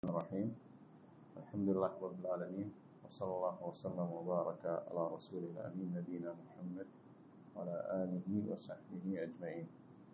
الرحيم الحمد لله رب العالمين وصلى الله وسلم وبارك على رسول الأمين نبينا محمد وعلى آله وصحبه أجمعين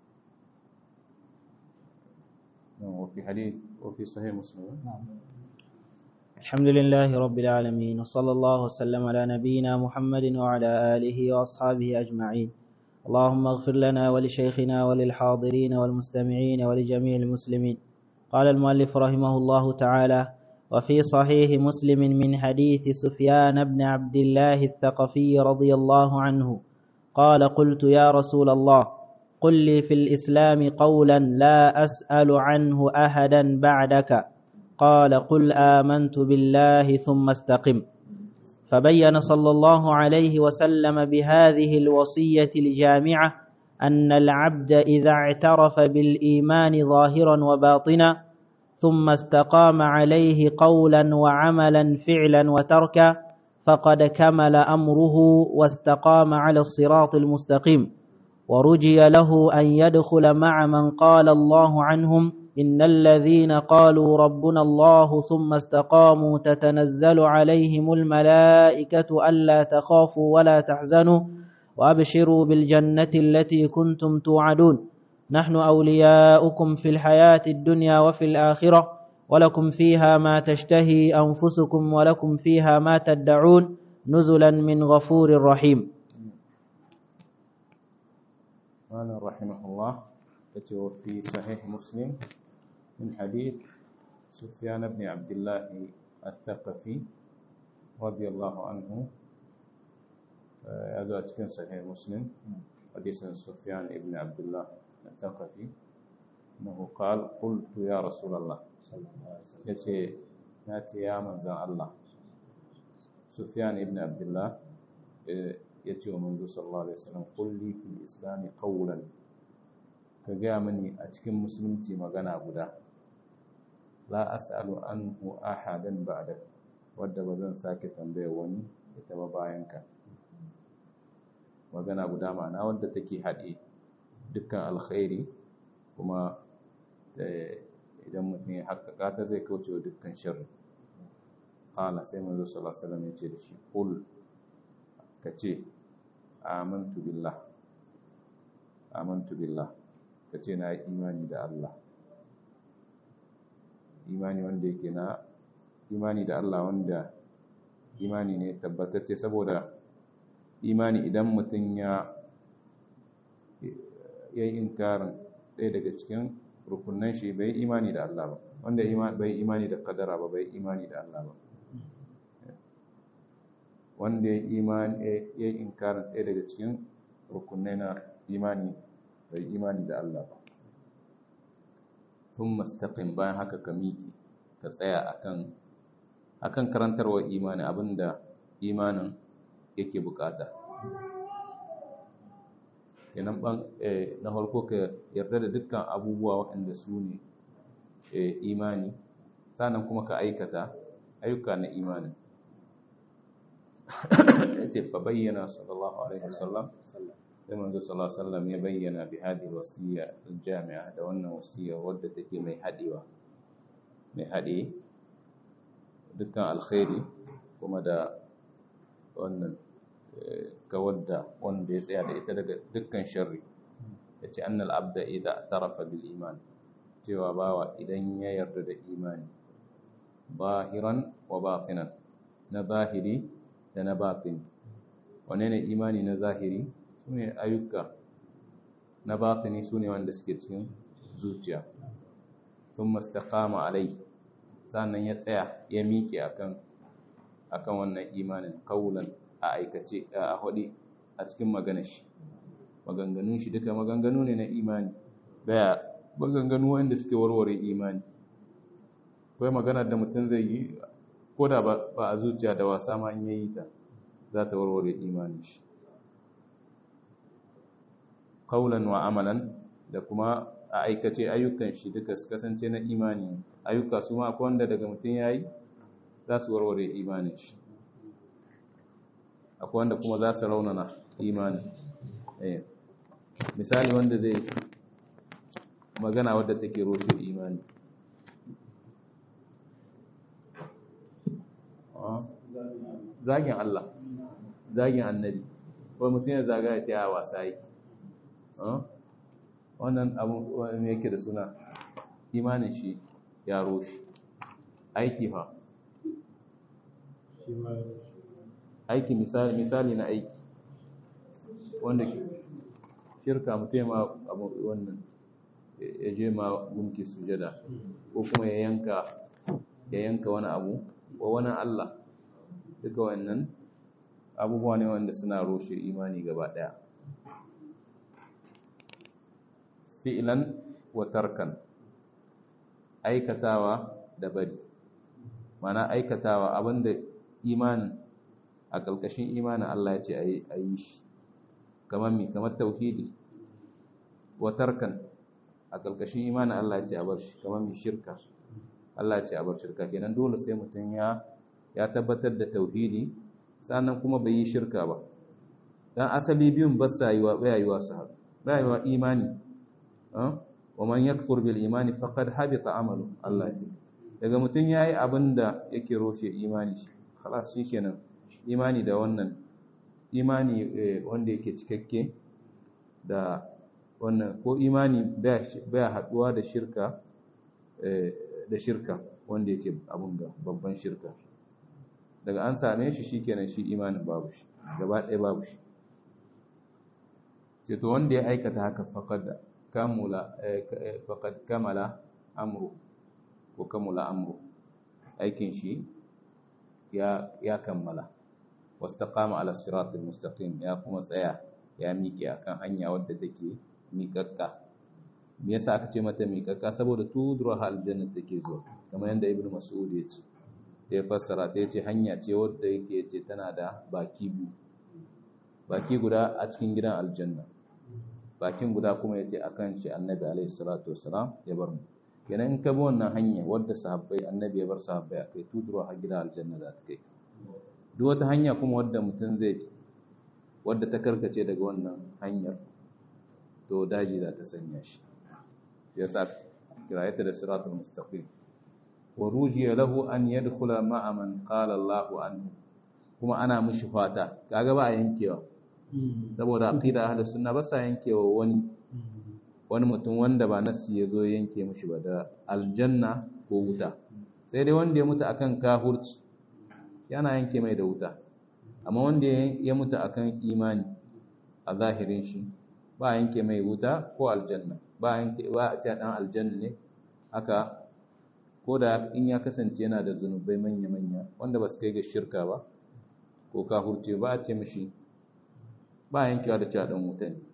وفي حديث وفي صحيح مسلم الحمد لله رب العالمين وصلى الله وسلم على نبينا محمد وعلى آله وأصحابه أجمعين اللهم اغفر لنا ولشيخنا وللحاضرين والمستمعين ولجميع المسلمين قال المؤلف رحمه الله تعالى وفي صحيح مسلم من حديث سفيان بن عبد الله الثقفي رضي الله عنه قال قلت يا رسول الله قل لي في الإسلام قولا لا أسأل عنه أحدا بعدك قال قل آمنت بالله ثم استقم فبين صلى الله عليه وسلم بهذه الوصية الجامعة أن العبد إذا اعترف بالإيمان ظاهرا وباطنا ثم استقام عليه قولا وعملا فعلا وتركا فقد كمل أمره واستقام على الصراط المستقيم ورجي له أن يدخل مع من قال الله عنهم إن الذين قالوا ربنا الله ثم استقاموا تتنزل عليهم الملائكة ألا تخافوا ولا تحزنوا وأبشروا بالجنة التي كنتم توعدون نحن أولياؤكم في الحياة الدنيا وفي الآخرة ولكم فيها ما تشتهي أنفسكم ولكم فيها ما تدعون نزلا من غفور رحيم قال رحمه الله في صحيح مسلم من حديث سفيان بن عبد الله الثقفي رضي الله عنه هذا كان صحيح مسلم حديث سفيان بن عبد الله الثقفي انه قال قلت يا رسول الله yace na ce ya manzan Allah Sufyan ibn Abdullah ya ce wa manzo sallallahu alaihi wasallam kulli fil islam qawlan ka gaya mani a cikin musulunci magana guda la as'alu anhu ahadan ba'da wadda ba zan sake tambaya wani ita ba bayan ka magana guda ma'ana wadda take haɗe dukkan alkhairi kuma idan mutum ya haƙaƙa ta zai kauce wa dukkan sharri qala sai manzo sallallahu alaihi wasallam ya ce da shi qul kace amantu billah amantu billah kace na yi imani da Allah imani wanda yake na imani da Allah wanda imani ne tabbatacce saboda imani idan mutum ya yi inkarin ɗaya daga cikin rukunan shi bai imani da Allah ba wanda bai imani da kadara ba bai imani da Allah ba wanda ya yi inkarin ɗaya daga cikin rukunai na imani bai imani da Allah ba sun mastaƙin bayan haka ka miƙi ka tsaya akan akan karantarwar imani abinda imanin yake bukata kenan ban na farko ka yarda da dukkan abubuwa waɗanda su ne imani sannan kuma ka aikata ayyuka na imani yace fa bayyana sallallahu alaihi wasallam sai manzo sallallahu alaihi wasallam ya bayyana bi hadhihi wasiya jami'a da wannan wasiya wadda take mai hadewa mai hade dukkan alkhairi kuma da wannan kawar da wanda ya tsaya da ita daga dukkan sharri ya ce annal abda idha tarafa bil iman cewa bawa idan ya yarda da imani bahiran wa batinan na zahiri da na batin wane ne imani na zahiri su ne ayyuka na batini su ne wanda suke cikin zuciya sun mastaqama alai sannan ya tsaya ya miƙe akan akan wannan imanin kaulan a aikace a hudi a cikin maganar shi maganganun shi duka maganganu ne na imani daya maganganu wanda suke warware imani akwai maganar da mutum zai yi ko da ba a zuciya da wasa ma in yayi ta za ta warware imanin shi kaulan wa amalan da kuma a aikace ayyukan shi duka su kasance na imani ayyuka su ma akwai wanda daga mutum yayi za su warware imanin shi akwai wanda kuma za su raunana imani misali wanda zai magana wadda take roshe imani zagin Allah zagin annabi ko mutum ya zaga ya taya wasa yake wannan abu me yake da suna imanin shi ya roshi aiki fa aiki misali na aiki wanda shirka mutum ma abu wannan ya je ma gunki sujada ko kuma ya yanka ya yanka wani abu ko wani Allah duka wannan abubuwa ne wanda suna roshe imani gaba daya fi'lan wa tarkan aikatawa da bari mana aikatawa abinda imanin a ƙarƙashin imanin Allah ya ce a yi shi kamar mi kamar tauhidi wa tarkan a ƙarƙashin imanin Allah ya ce a bar shi kamar mi shirka Allah ya ce a bar shirka kenan dole sai mutum ya ya tabbatar da tauhidi sannan kuma bai yi shirka ba dan asali biyun ba sa yi wa bayayiwa su haɗu bayayiwa imani wa man yakfur bil imani faqad habita amalu Allah ya daga mutum yayi abinda yake roshe imani shi khalas shikenan imani da wannan imani wanda yake cikakke da wannan ko imani baya haduwa da shirka da shirka wanda yake abun ga babban shirka daga an same shi shikenan shi imanin babu shi gaba ɗaya babu shi sai to wanda ya aikata haka faqad kamula faqad kamala amru ko kamula amru aikin shi ya ya kammala wastaqama ala siratil mustaqim ya kuma tsaya ya miƙe akan hanya wadda take miƙaƙƙa me yasa aka ce mata miƙaƙƙa saboda tudura aljanna take zuwa kamar yadda ibnu mas'ud ya ce ya fassara ta yace hanya ce wadda yake ce tana da baki biyu baki guda a cikin gidan aljanna bakin guda kuma yace akan shi annabi alaihi salatu wassalam ya bar mu kenan in ka bi wannan hanya wadda sahabbai annabi ya bar sahabbai akai tudura a gidan aljanna za ta kai duk wata hanya kuma wadda mutum zai wadda ta karkace daga wannan hanyar to daji za ta sanya shi yasa kirayata da siratul mustaqim wa rujiya lahu an yadkhula ma'a man qala Allahu anhu kuma ana mishi fata kaga ba a yankewa saboda aqida ahlus sunna ba sa yankewa wani wani mutum wanda ba nasi ya zo yanke mishi ba da aljanna ko wuta sai dai wanda ya mutu akan kahurci yana yanke mai da wuta amma wanda ya mutu akan imani a zahirin shi ba yanke mai wuta ko aljanna ba yanke ba a ce dan aljanna ne haka ko da in ya kasance yana da zunubai manya-manya wanda ba su kai ga shirka ba ko kahurce ba a ce mishi ba yankewa da cewa dan wuta ne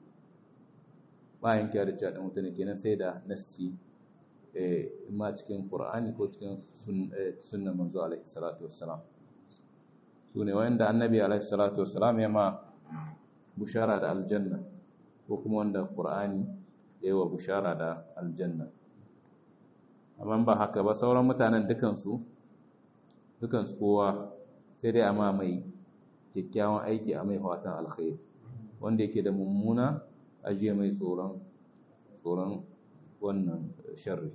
ba yankewa da cewa dan wuta ne kenan sai da nassi eh ma cikin qur'ani ko cikin sunnan manzo alaihi salatu wassalam su ne wanda annabi alaihi salatu wassalam ya ma bushara da aljanna ko kuma wanda qur'ani ya yi wa bushara da aljanna amma ba haka ba sauran mutanen dukansu dukansu kowa sai dai amma mai kyakkyawan aiki a mai fatan alkhairi wanda yake da mummuna ajiye mai tsoron tsoron wannan sharri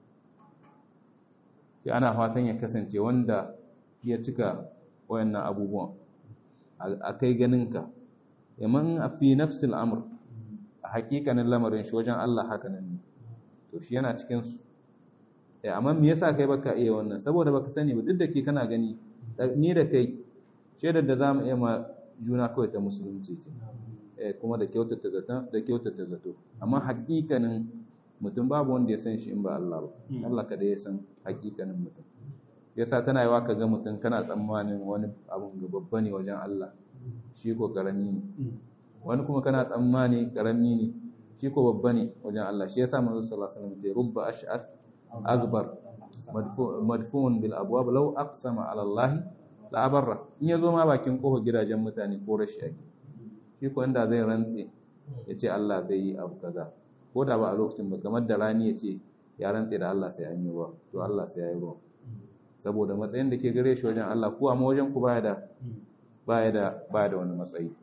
sai ana fatan ya kasance wanda ya cika wayannan abubuwan a kai ganinka yaman a fi nafsil amr a hakikanin lamarin shi wajen Allah haka nan ne to shi yana cikin su amma me yasa kai baka iya wannan saboda baka sani ba duk da ke kana gani ni da kai shaidar da zamu iya ma juna kawai ta musulunci ce kuma da kyautata zato da kyautata zato amma hakikanin mutum babu wanda ya san shi in ba Allah ba Allah kada ya san hakikanin mutum yasa tana yawa ka ga mutum kana tsammanin wani abun ga babba ne wajen Allah shi ko karami ne wani kuma kana tsammani karami ne shi ko babba ne wajen Allah shi yasa manzo sallallahu alaihi wasallam ya rubba ash'ar akbar madfun bil abwab law aqsama ala Allah la abarra in yazo ma bakin kofa gidajen mutane ko rashi ake shi ko inda zai rantse ya ce Allah zai yi abu kaza ko da ba a lokacin ba kamar da rani ya ce ya rantse da Allah sai an yi ruwa to Allah sai ya yi ruwa saboda matsayin da ke gare shi wajen Allah ko amma wajen ku baya da baya da baya da wani matsayi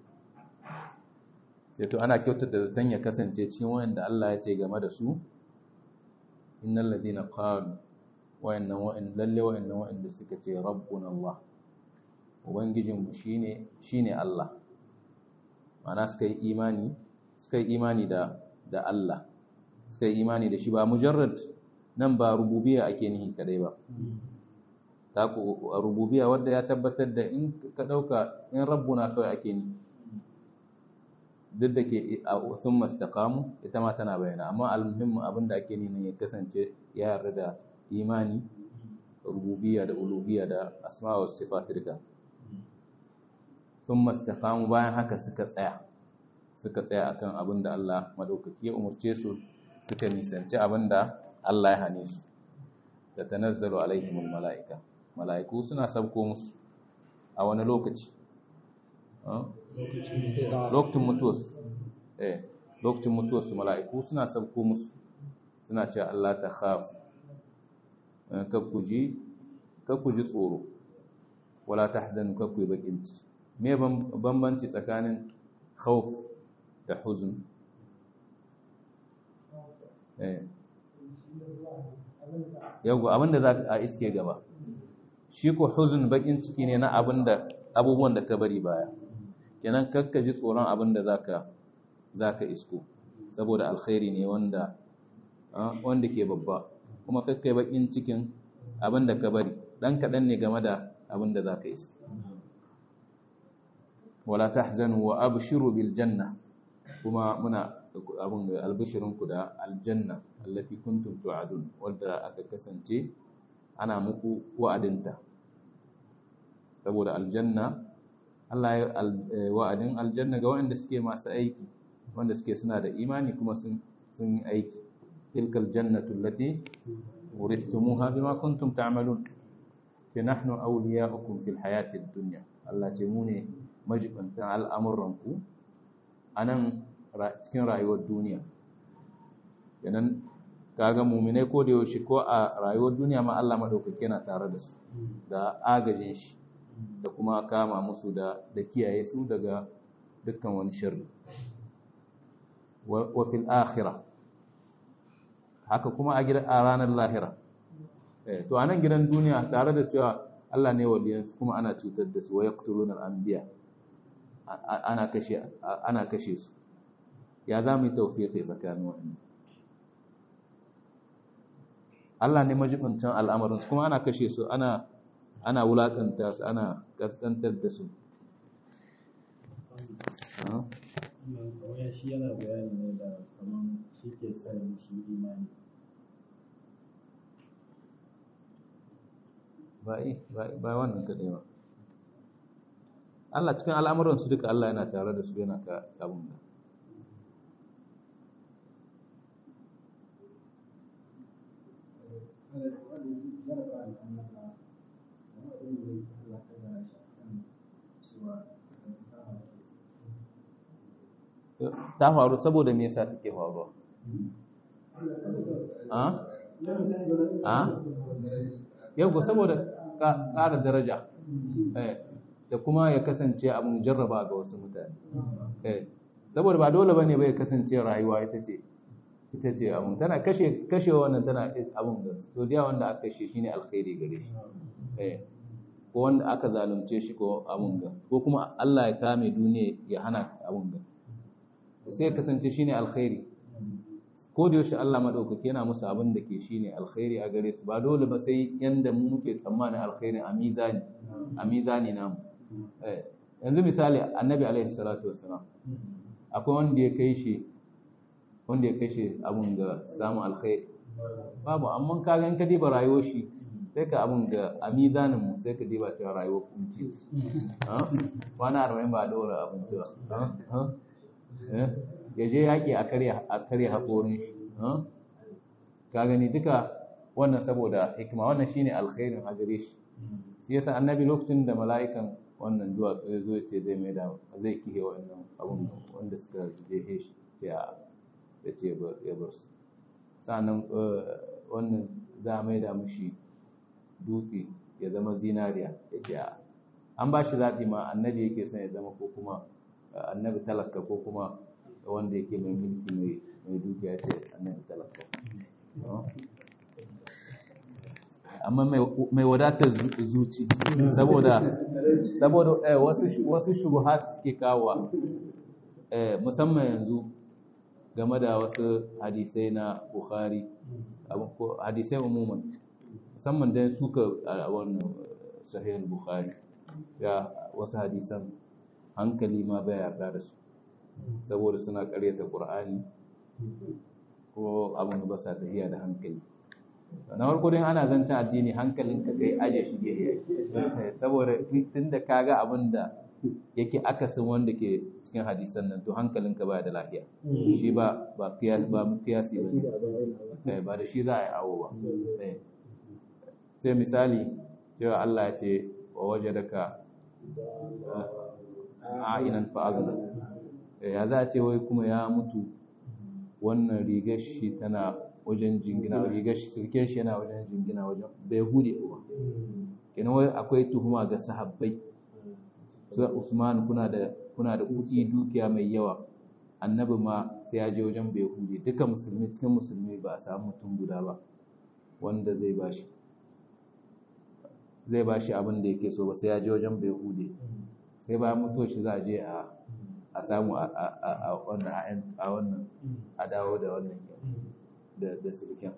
sai to ana kyautata zaton ya kasance cikin wanda Allah ya ce game da su innal ladina qalu wayannan wa'in lalle wayannan wa'inda suka ce rabbuna Allah ubangijinmu shine shine Allah ma'ana suka yi imani suka yi imani da da Allah suka yi imani da shi ba mujarrad nan ba rububiyya ake nihi kadai ba ta ku rububiyya wanda ya tabbatar da in ka dauka in rabbuna kawai ake ni duk da ke sun mastaqamu ita ma tana bayana amma almuhimmin abin da ake nihi ya kasance ya yarda da imani rububiyya da uluhiyya da asma wa sifat duka sun mastaqamu bayan haka suka tsaya suka tsaya akan abin da Allah madaukaki ya umurce su suka nisanci abin da Allah ya hane su da tanazzalu alaihimul mala'ika mala'iku suna sabko musu a wani lokaci lokacin mutuwarsu eh lokacin mutuwarsu mala'iku suna sabko musu suna cewa Allah ta khafu kakkuji kakkuji tsoro wala tahzanu kakkuyi bakin ciki me bambanci tsakanin khawf da huzn eh yau abinda za a iske gaba shi ko huzun bakin ciki ne na abinda abubuwan da ka bari baya kenan kakka ji tsoron abinda zaka zaka isko saboda alkhairi ne wanda wanda ke babba kuma kakkai bakin cikin abinda ka bari dan kadan ne game da abinda zaka isko wala tahzanu wa abshiru bil janna kuma muna abin albishirinku da aljanna allati kuntum tu'adun wadda aka kasance ana muku wa'adinta saboda aljanna Allah ya wa'adin aljanna ga waɗanda suke masu aiki wanda suke suna da imani kuma sun sun yi aiki tilkal jannatu allati urithumuha bima kuntum ta'malun fi nahnu awliya'ukum fil hayatid dunya Allah ce mu ne majibantan al'amuranku anan cikin rayuwar duniya yanan kaga muminai ko da yaushe ko a rayuwar duniya ma Allah madaukake yana tare da su da agajin shi da kuma kama musu da da kiyaye su daga dukkan wani sharri wa fil akhirah haka kuma a gidan a ranar lahira eh to anan gidan duniya tare da cewa Allah ne waliyansu kuma ana cutar da su wa yaqtuluna al-anbiya ana kashe ana kashe su ya za mu yi taufiƙi tsakanin waɗanda Allah ne majibincin al'amarinsu kuma ana kashe su ana ana wulaƙanta su ana ƙasƙantar da su kawai shi yana bayani ne da kaman shi ke sa musu imani ba wannan kaɗai ba Allah cikin al'amuransu duka Allah yana tare da su yana ka abin da ta faru saboda me yasa take faruwa a a yau saboda ƙara daraja da kuma ya kasance abin jarraba ga wasu mutane saboda ba dole bane bai kasance rayuwa ita ce ita ce abin tana kashe kashe wannan tana abin da to da wanda aka kashe shine alkhairi gare shi ko wanda aka zalunce shi ko abin ga ko kuma Allah ya kame duniya ya hana abin ga sai ya kasance shine alkhairi ko da yaushe Allah madaukake yana musu abin da ke shine alkhairi a gare su ba dole ba sai yanda mu muke tsammanin alkhairi a mizani a mizani namu yanzu misali annabi alaihi salatu wassalam akwai wanda ya kai shi wanda ya kai shi abun ga samun alkhairi babu amma ka ga in ka diba rayuwar shi sai ka abun ga a mizanin mu sai ka diba cewa rayuwar kunci wani arba'in ba a dora abinci ba ya je yaƙi a karya haƙorin shi ka gani duka wannan saboda hikima wannan shine alkhairin a gare shi shi yasa annabi lokacin da mala'ikan wannan duwatsu ya zo ya ce zai mai da zai kihe wannan abun wanda suka jehe shi ya ya ce ya bar su sannan wannan za a mai da mushi dutse ya zama zinariya ya ce an ba shi zaɓi ma annabi yake son ya zama ko kuma annabi talaka ko kuma wanda yake mai mulki mai dukiya ce annabi talaka amma mai wadatar zuci saboda saboda wasu wasu shubuhat suke kawo musamman yanzu game da wasu hadisai na Bukhari hadisai umuman musamman dan suka a wannan sahih Bukhari ya wasu hadisan hankali ma bai yarda da su saboda suna karyata Qur'ani ko abin ba sa tafiya da hankali na farko dai ana zancen addini hankalin ka kai aje shi gehe saboda tunda kaga abin da yake akasin wanda ke cikin hadisan nan to hankalin ka baya da lafiya shi ba ba kiyasi ba kiyasi ba ne ba da shi za a yi awo ba sai misali cewa Allah ya ce wa wajadaka a'inan fa'azna ya za a ce wai kuma ya mutu wannan rigar shi tana wajen jingina rigar shi sirken shi yana wajen jingina wajen bai hude ba kenan wai akwai tuhuma ga sahabbai su Usman kuna da kuna da kuɗi dukiya mai yawa annabi ma sai ya je wajen bai hude duka musulmi cikin musulmi ba a samu mutum guda ba wanda zai bashi zai bashi abin da yake so ba sai ya je wajen bai hude sai bayan mutuwar shi za a je a a samu a wannan a wannan a dawo da wannan da da sirkin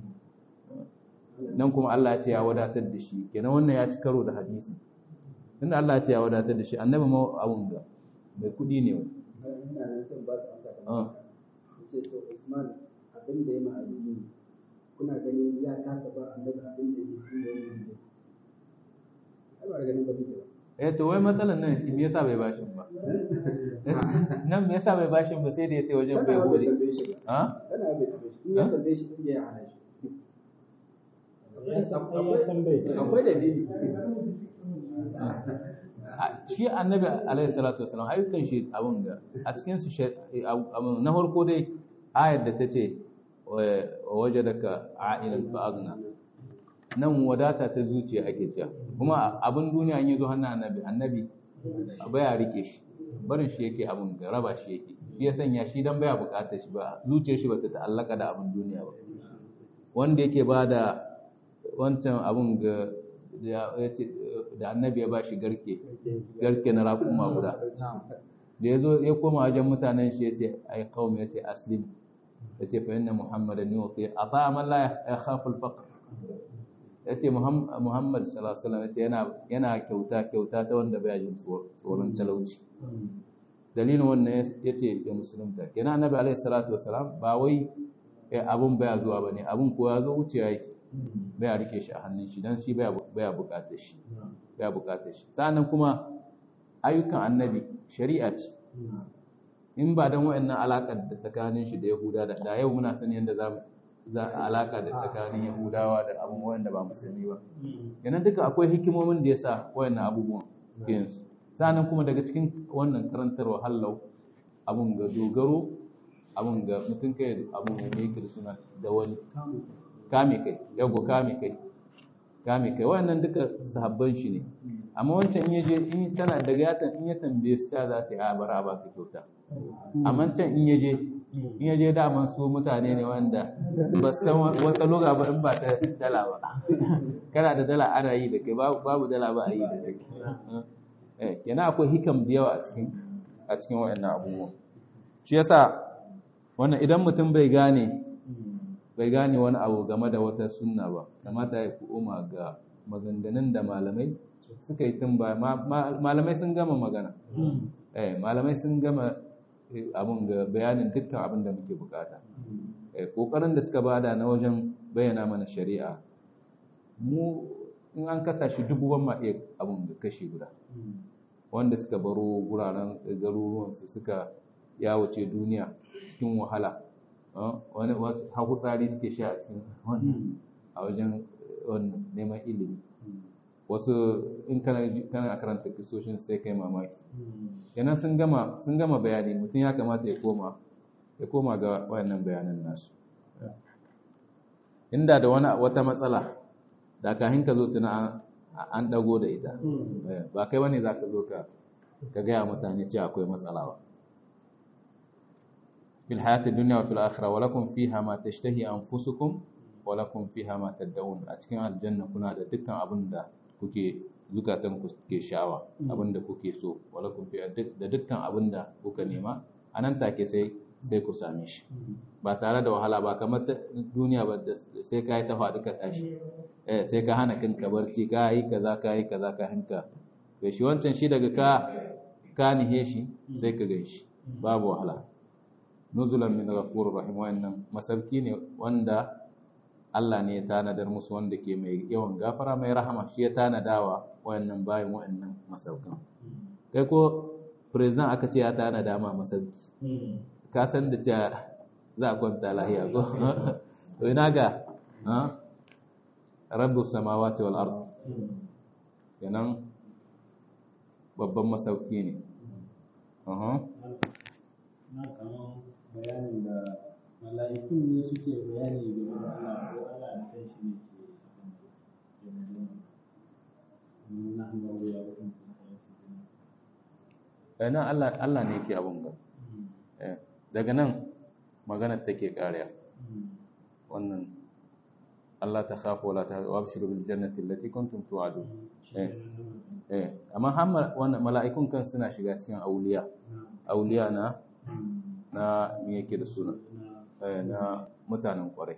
nan kuma Allah ya ce ya wadatar da shi kenan wannan ya ci karo da hadisi tunda Allah ya ce ya wadatar da shi annabi ma abun ga mai kudi ne wani ina nan son ba su amsa kamar ce to Usman abin da ya ma abin kuna ganin ya kasa ba annabi abin da ya yi wannan ai ba ganin ba take ba eh to wai matsalan nan me yasa bai bashin ba nan me yasa bai bashin ba sai da ya tai wajen bai gode ha kana bai tambaye shi in ya tambaye shi sai ya hana shi akwai dalili shi annabi alaihi salatu wasalam ayyukan shi abun ga a cikin su na farko dai ayar da ta ce wa wajadaka a'ilan fa'agna nan wadata ta zuciya ake cewa kuma abin duniya an yi zo hannun annabi annabi baya rike shi barin shi yake abin ga raba shi yake shi ya sanya shi dan baya bukatar shi ba zuciyar shi bata ta'allaka da abin duniya ba wanda yake ba da wancan abin ga da annabi ya bashi garke garke na raƙuma guda da ya zo ya koma wajen mutanen shi ya ce ai kawai ya ce aslim ya ce fa inna muhammadan yuti ata man la yakhafu al-faqr ya ce muhammad sallallahu yana yana kyauta kyauta ta wanda baya jin tsoron talauci dalilin wannan ya ce ya musulunta kenan annabi alaihi salatu wasalam ba wai abun baya zuwa bane abun ko ya zo wucewa yake baya rike shi a hannun shi dan shi baya baya bukatar shi baya bukatar shi sannan kuma ayyukan annabi shari'a ce in ba dan wayannan alakar da tsakanin shi da yahuda da da yau muna sani yanda zamu za a alaka da tsakanin yahudawa da abubuwan da ba musulmi ba yana duka akwai hikimomin da ya sa wayannan abubuwan yanzu sannan kuma daga cikin wannan karantarwa hallau abun ga dogaro abun ga mutum kai abun ga yake da suna da wani kame kai yago kame kai kame kai wannan duka sahabban shi ne amma wancan in yaje in tana daga yatan in ya tambaye su ta za su yi a bara ba ka kyauta amma can in yaje in yaje daman su mutane ne wanda ba san wata loga ba in ba ta dala ba kana da dala ana yi da kai babu dala ba a yi da kai eh yana akwai hikam da yawa a cikin a cikin wayannan abubuwan shi yasa wannan idan mutum bai gane bai gane wani abu game da wata sunna ba kamata ya koma ga maganganun da malamai suka yi tun ba malamai sun gama magana eh malamai sun gama abun ga bayanin dukkan abin da muke bukata kokarin da suka bada na wajen bayyana mana shari'a mu in an kasa shi dubu ban ma iya abun da kashi guda wanda suka baro guraren garuruwansu suka yawace duniya cikin wahala wani wasu haku tsari suke sha a cikin wannan a wajen wannan neman ilimi wasu in kana kana karanta kisoshin sai kai mamaki kenan sun gama sun gama bayani mutum ya kamata ya koma ya koma ga wayannan bayanan nasu inda da wani wata matsala da kahin ka zo tuna an dago da ita ba kai bane zaka zo ka ka gaya mutane cewa akwai matsala ba في الحياة الدنيا وفي الآخرة ولكم فيها ما تشتهي أنفسكم walakum fiha ma tad'un a cikin aljanna kuna da dukkan abin da kuke zukatan ku ke sha'awa abin da kuke so walakum fiha da dukkan abin da kuka nema anan take sai sai ku same shi ba tare da wahala ba kamar duniya ba sai ka yi ta faɗi ka tashi eh sai ka hana kanka barci ka yi kaza ka yi kaza ka hinka to shi wancan shi daga ka ka nihe shi sai ka gan shi babu wahala nuzulan min ghafurur rahim wannan masarki ne wanda Allah ne ya tanadar musu wanda ke mai yawan gafara mai rahama shi ya tanadawa wayannan bayan wayannan masaukan kai ko president aka ce ya tanada ma masauki ka san da cewa za a kwanta lahiya ko to ina ga rabbus samawati wal ard kenan babban masauki ne na kaman bayanin da mala'ikun ne suke bayani game da Allah ko Allah da kai shi ne ke na hannu ya wurin nan Allah Allah ne yake abun ga daga nan magana take kariya wannan Allah ta khafu wala ta wabshiru bil jannati allati kuntum tu'adun eh eh amma har wannan mala'ikun kan suna shiga cikin auliya auliya na na me yake da suna na mutanen kwarai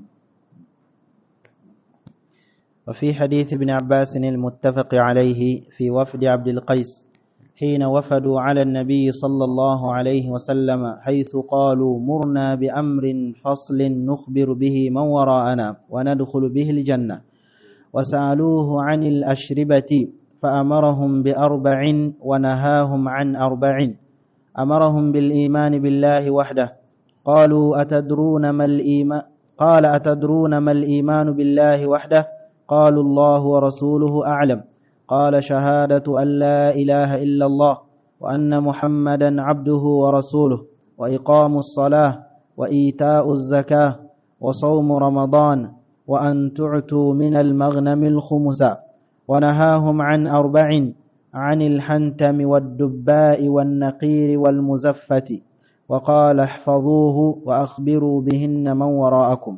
وفي حديث ابن عباس المتفق عليه في وفد عبد القيس حين وفدوا على النبي صلى الله عليه وسلم حيث قالوا مرنا بأمر فصل نخبر به من وراءنا وندخل به الجنة وسألوه عن الأشربة فأمرهم بأربع ونهاهم عن أربع أمرهم بالإيمان بالله وحده قالوا أتدرون ما الإيمان قال أتدرون ما الإيمان بالله وحده قالوا الله ورسوله أعلم قال شهادة أن لا إله إلا الله وأن محمدا عبده ورسوله وإقام الصلاة وإيتاء الزكاة وصوم رمضان وأن تعتوا من المغنم الخمس ونهاهم عن أربع عن الحنتم والدباء والنقير والمزفة وقال احفظوه وأخبروا بهن من وراءكم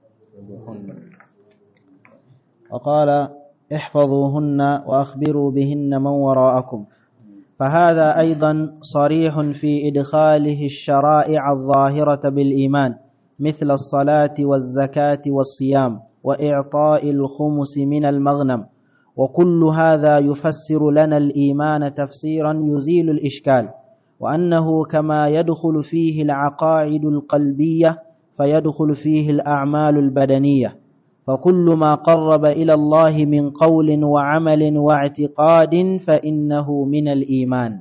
وقال احفظوهن وأخبروا بهن من وراءكم فهذا أيضا صريح في إدخاله الشرائع الظاهرة بالإيمان مثل الصلاة والزكاة والصيام وإعطاء الخمس من المغنم وكل هذا يفسر لنا الإيمان تفسيرا يزيل الإشكال وأنه كما يدخل فيه العقائد القلبية فيدخل فيه الأعمال البدنية فكل ما قرب إلى الله من قول وعمل واعتقاد فإنه من الإيمان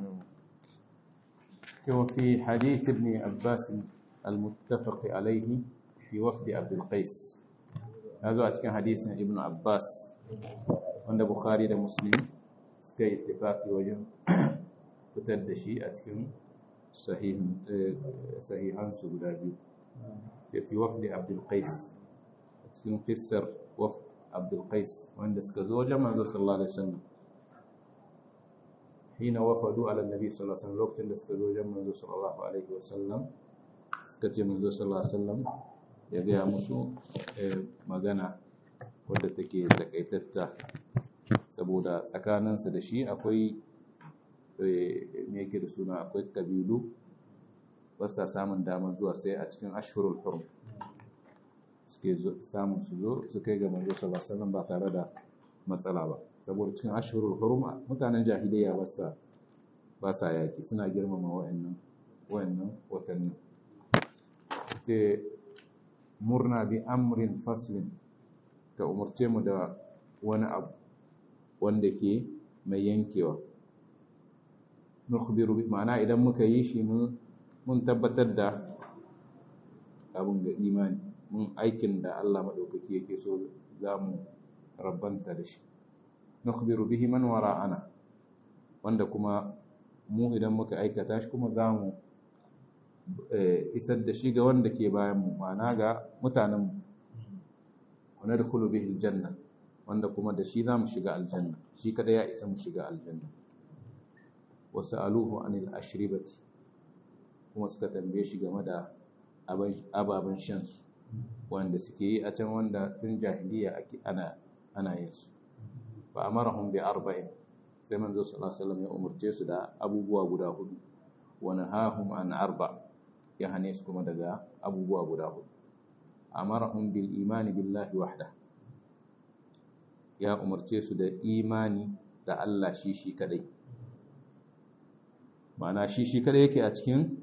وفي حديث ابن عباس المتفق عليه في وفد عبد القيس هذا أتكلم حديث ابن عباس wanda Bukhari da Muslim suka yi ittifaqi wajen fitar da shi a cikin sahihansu guda biyu sai fi wafdi Abdul Qais a cikin fissar waf Abdul Qais wanda suka zo wajen manzo sallallahu alaihi wasallam hina wafadu ala nabi sallallahu alaihi wasallam lokacin da suka zo wajen manzo sallallahu alaihi wasallam suka ce manzo sallallahu alaihi wasallam ya ga musu magana wadda take takaitatta saboda tsakaninsa da shi akwai me yake da suna akwai kabilu basa samun damar zuwa sai a cikin ashhurul hurum suke samun su zo su kai ga manzo sallallahu alaihi wasallam ba tare da matsala ba saboda cikin ashhurul hurum mutanen jahiliya ba sa ba sa yaki suna girmama wayannan wayannan watanni sai murna bi amrin faslin ka umarce mu da wani abu wanda ke mai yankewa nukhbiru bi ma'ana idan muka yi shi mun mun tabbatar da abun ga imani mun aikin da Allah madaukaki yake so za mu rabbanta da shi nukhbiru bihi man wara'ana wanda kuma mu idan muka aikata shi kuma za mu isar da shi ga wanda ke bayan mu ma'ana ga mutanen mu wa nadkhulu bihi aljanna wanda kuma da shi za mu shiga aljanna shi kada ya isa mu shiga aljanna wa sa'aluhu anil ashribati kuma suka tambaye shi game da ababen shan su wanda suke yi a can wanda tun jahiliya ake ana ana yin su fa amarahum bi arba'in sai manzo sallallahu alaihi wasallam ya umurce su da abubuwa guda hudu wa nahahum an arba ya hane su kuma daga abubuwa guda hudu amarahum bil imani billahi wahda ya umarce su da imani da Allah shi shi kadai ma'ana shi shi kadai yake a cikin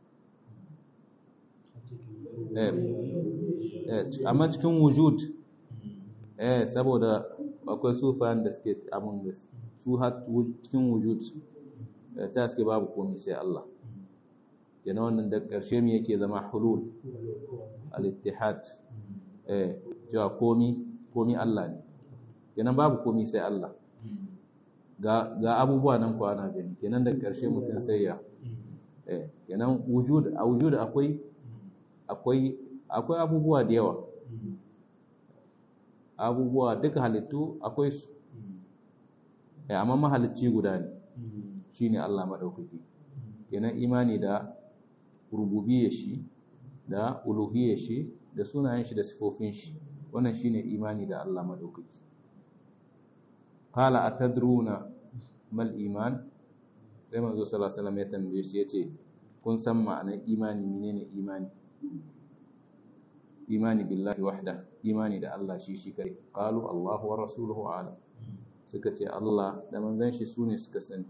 amma cikin wujud eh saboda akwai sufayan da suke amin da su har cikin wujud ta suke babu komai sai Allah yana wannan da ƙarshe mu yake zama hulul al-ittihad eh cewa komi komi Allah ne kenan babu komi sai Allah ga ga abubuwa nan ko ana gani kenan da ƙarshe mutum sai ya eh kenan wujud a wujud akwai akwai akwai abubuwa da yawa abubuwa duka halittu akwai su eh amma mahalicci guda ne shine Allah madaukaki kenan imani da rububiyyar shi da uluhiyyar shi da sunayen shi da sifofin shi wannan shine imani da Allah madaukaki qala atadruna mal iman sai manzo sallallahu alaihi wasallam ya tambaye shi yace kun san ma'anar imani menene imani imani billahi wahda imani da Allah shi shi kai qalu Allahu wa rasuluhu a'lam suka ce Allah da manzon shi sune suka sani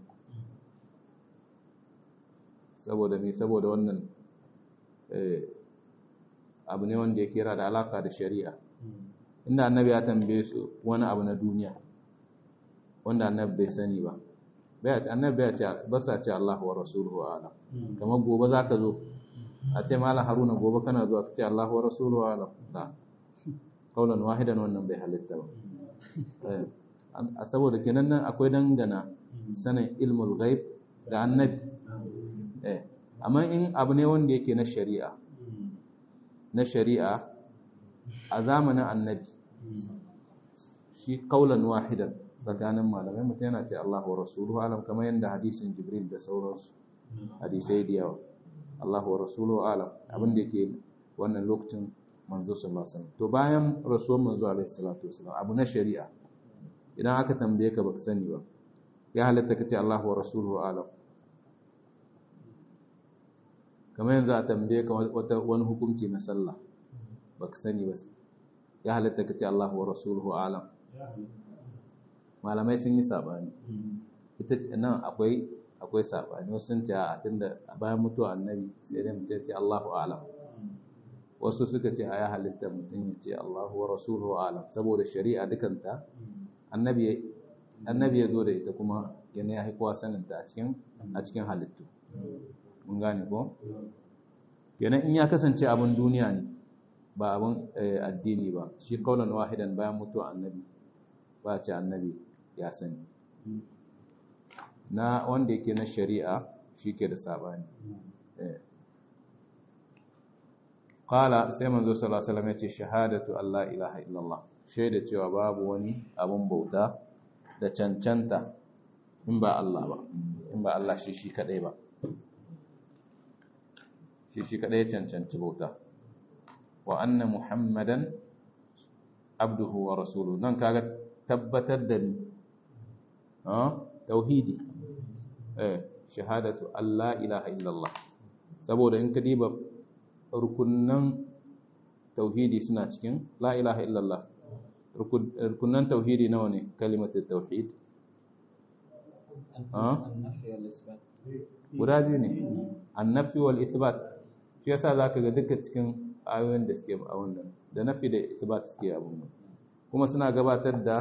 saboda me saboda wannan abu ne wanda ya kira da alaka da shari'a inda annabi ya tambaye su wani abu na duniya wanda annabi bai sani ba annabi bai ce ba sa ce Allah wa rasuluhu a'lam kamar gobe zaka zo a ce malam haruna gobe kana zuwa ka ce Allah wa rasuluhu a'lam da kaulan wahidan wannan bai halitta ba a saboda kenan nan akwai dangana sanin ilmul ghaib da annabi eh amma in abu ne wanda yake na shari'a na shari'a a zamanin annabi shi kaulan wahidan tsakanin malamai mutum yana ce Allah wa rasuluhu alam kamar yadda hadisin jibril da sauransu hadisai da yawa Allah wa rasuluhu alam abin da yake wannan lokacin manzo sallallahu alaihi wasallam to bayan rasuwar manzo alaihi salatu wasallam abu na shari'a idan aka tambaye ka baka sani ba ya halatta ka ce Allah wa rasuluhu alam kamar yanzu a tambaye ka wata wani hukunci na sallah baka sani ba ya halatta ka ce Allah wa rasuluhu alam malamai sun yi sabani ita nan akwai akwai sabani wasu sun ce a tunda bayan mutuwa annabi sai dai mutum ce Allahu alam wasu suka ce a ya halitta mutum ya ce Allahu wa rasuluhu alam saboda shari'a dukanta annabi annabi ya zo da ita kuma yana ya kowa saninta a cikin a cikin halittu mun gane ko kenan in ya kasance abin duniya ne ba abin addini ba shi kaulan wahidan bayan mutuwa annabi ba ce annabi ya sani na wanda yake na shari'a shi ke da sabani qala sai manzo sallallahu alaihi wasallam ya ce shahadatu Allah ilaha illallah shaida cewa babu wani abun bauta da cancanta in ba Allah ba in ba Allah shi shi kadai ba shi shi kadai cancanci bauta wa anna muhammadan abduhu wa rasuluhu nan kaga tabbatar da ni tauhidi eh shahadatu Allah ilaha illallah saboda in ka diba rukunnan tauhidi suna cikin la ilaha illallah rukunnan tauhidi nawa ne kalimatu tauhid guda biyu ne annafi wal ithbat shi yasa zaka ga duka cikin ayoyin da suke a wannan da nafi da ithbat suke abun kuma suna gabatar da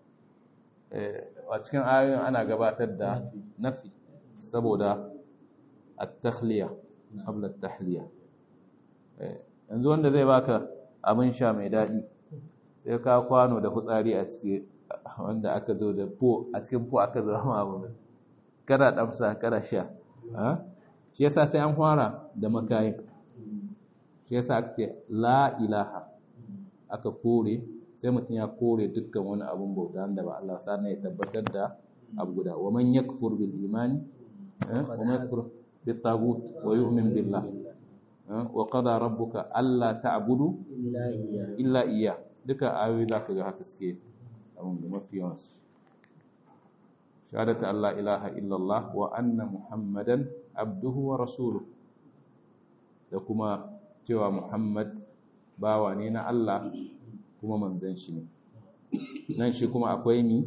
a cikin ayoyin ana gabatar da nafi saboda at-takhliya qabla at-tahliya yanzu wanda zai baka abin sha mai daɗi sai ka kwano da hutsari a ciki wanda aka zo da po a cikin po aka zo ma abu kada damsa kada sha shi yasa sai an fara da makayin shi yasa aka ce la ilaha aka kore sai mutum ya kore dukkan wani abun bauta da ba Allah sa ya tabbatar da abu guda wa man yakfur bil imani wa man yakfur bit tagut wa yu'min billah wa qada rabbuka alla ta'budu illa iya duka ayoyi zaka ga haka suke abun da mafi yawansu shahadatu Allah ilaha illallah wa anna muhammadan abduhu wa rasuluhu da kuma cewa muhammad bawa ne na Allah kuma manzan shi ne nan shi kuma akwai mi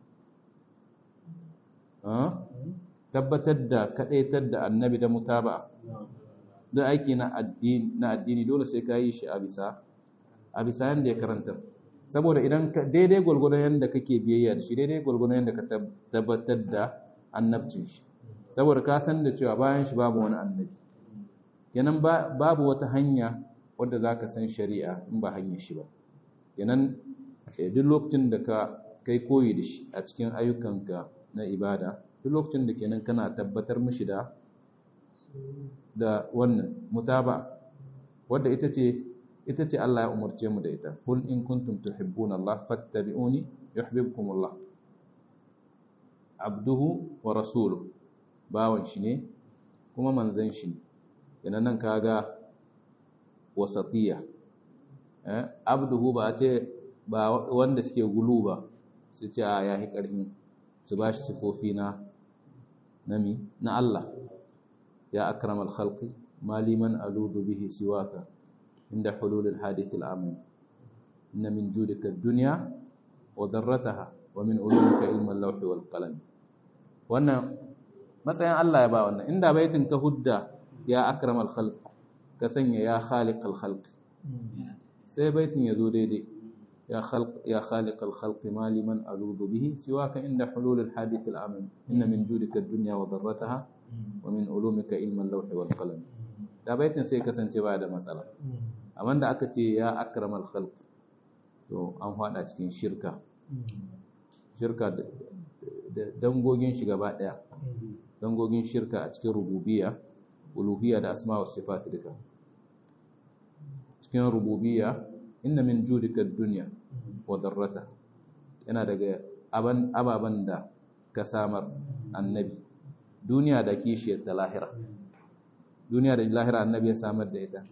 tabbatar da kadaitar da annabi da mutaba da aiki na addini na addini dole sai ka yi shi a bisa a bisa yanda ya karanta saboda idan daidai gwargwadon yanda kake biyayya da shi daidai gwargwadon yanda ka tabbatar da annabcin shi saboda ka san da cewa bayan shi babu wani annabi kenan babu wata hanya wadda za ka san shari'a in ba hanyar shi ba kenan duk lokacin da ka kai koyi da shi a cikin ayyukanka na ibada duk lokacin da kenan kana tabbatar mishi da da wannan mutaba wadda ita ce ita ce Allah ya umarce mu da ita kul in kuntum tuhibbuna Allah fattabi'uni yuhibbukum Allah abduhu wa rasuluhu bawan shi ne kuma manzon shi ne kenan nan kaga wasatiya eh abduhu ba ce ba wanda suke gulu ba su ce a yahi karfin su bashi sifofi na nami na Allah ya akramal khalqi maliman aludu bihi siwaka inda hulul hadith al-amin inna min judika ad-dunya wa darrataha wa min ulumika ilma al-lawh wal qalam wannan matsayin Allah ya ba wannan inda baitin ka hudda ya akramal khalq ka sanya ya khaliqal khalq sai baitin ya zo daidai ya khalq ya khaliqal khalq ma liman aludu bihi siwaka inda hulul al hadith al amin inna min judika ad-dunya wa darrataha wa min ulumika ilma al-lawh wal qalam da baitin sai kasance ba da matsala amma da aka ce ya akramal khalq to an fada cikin shirka shirka da dangogin shi gaba daya dangogin shirka a cikin rububiyya uluhiyya da asma wa sifat duka cikin rububiyya inna min judika ad-dunya wa darrata yana daga aban ababan da ka samar annabi duniya da kishiyar ta lahira duniya da lahira annabi ya samar da ita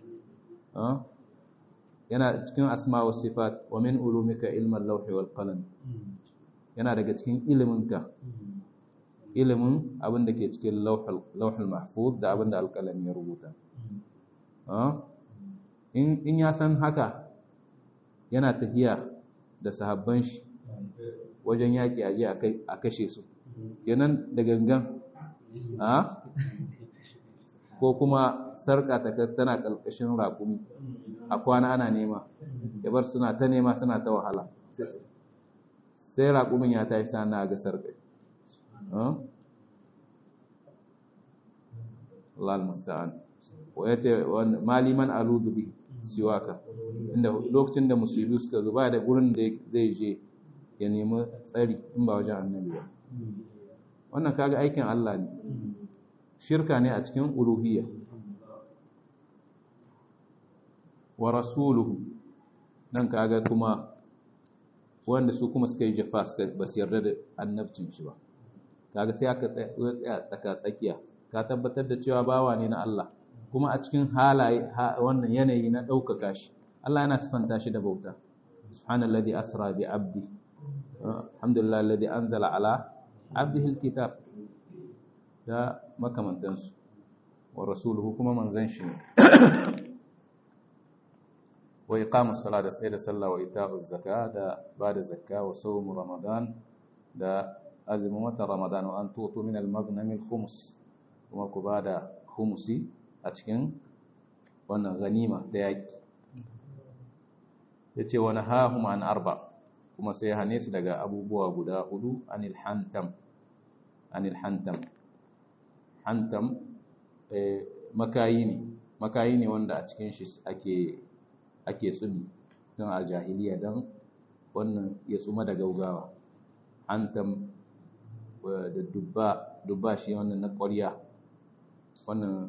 yana cikin asma wa sifat wa min ulumika ilman lawhi wal qalam yana daga cikin iliminka ilimin abin da ke cikin lauhul mahfuz da abin da alƙalami ya rubuta in ya san haka yana tafiya da sahabban shi wajen yaƙi a je a kashe su kenan da gangan ko kuma sarƙa ta tana ƙarƙashin raƙumi a kwana ana nema ya bar suna ta nema suna ta wahala sai raƙumin ya tashi sana ga sarƙa Allah al-musta'an wa yace maliman aludu bi siwaka inda lokacin da musibi suka zo ba da gurin da zai je ya nemi tsari in ba wajen annabi ba wannan kaga aikin Allah ne shirka ne a cikin uluhiyya wa rasuluhu nan kaga kuma wanda su kuma suka yi jafa suka ba su yarda da annabcin shi ba kaga sai aka tsaya tsaka tsakiya ka tabbatar da cewa bawa ne na Allah kuma a cikin halaye wannan yanayi na ɗaukaka shi Allah yana sifanta shi da bauta subhanallazi asra bi abdi alhamdulillah alladhi anzala ala abdihi alkitab da makamantansu wa rasuluhu kuma manzon shi ne wa iqamus sala da tsaye da sallah wa ita'uz zaka da bada zakka wa sawm ramadan da azumin watan ramadan wa an tutu min al-maghnam al-khums kuma ku bada khumsi a cikin wannan ganima ta yaki yace wa nahahum an arba kuma sai hane su daga abubuwa guda hudu anil hantam anil hantam hantam eh, makayi ne makayi ne wanda a cikin shi ake ake tsumi don a jahiliya don wannan ya tsuma da gaugawa hantam da dubba dubba shi wannan na ƙwarya wannan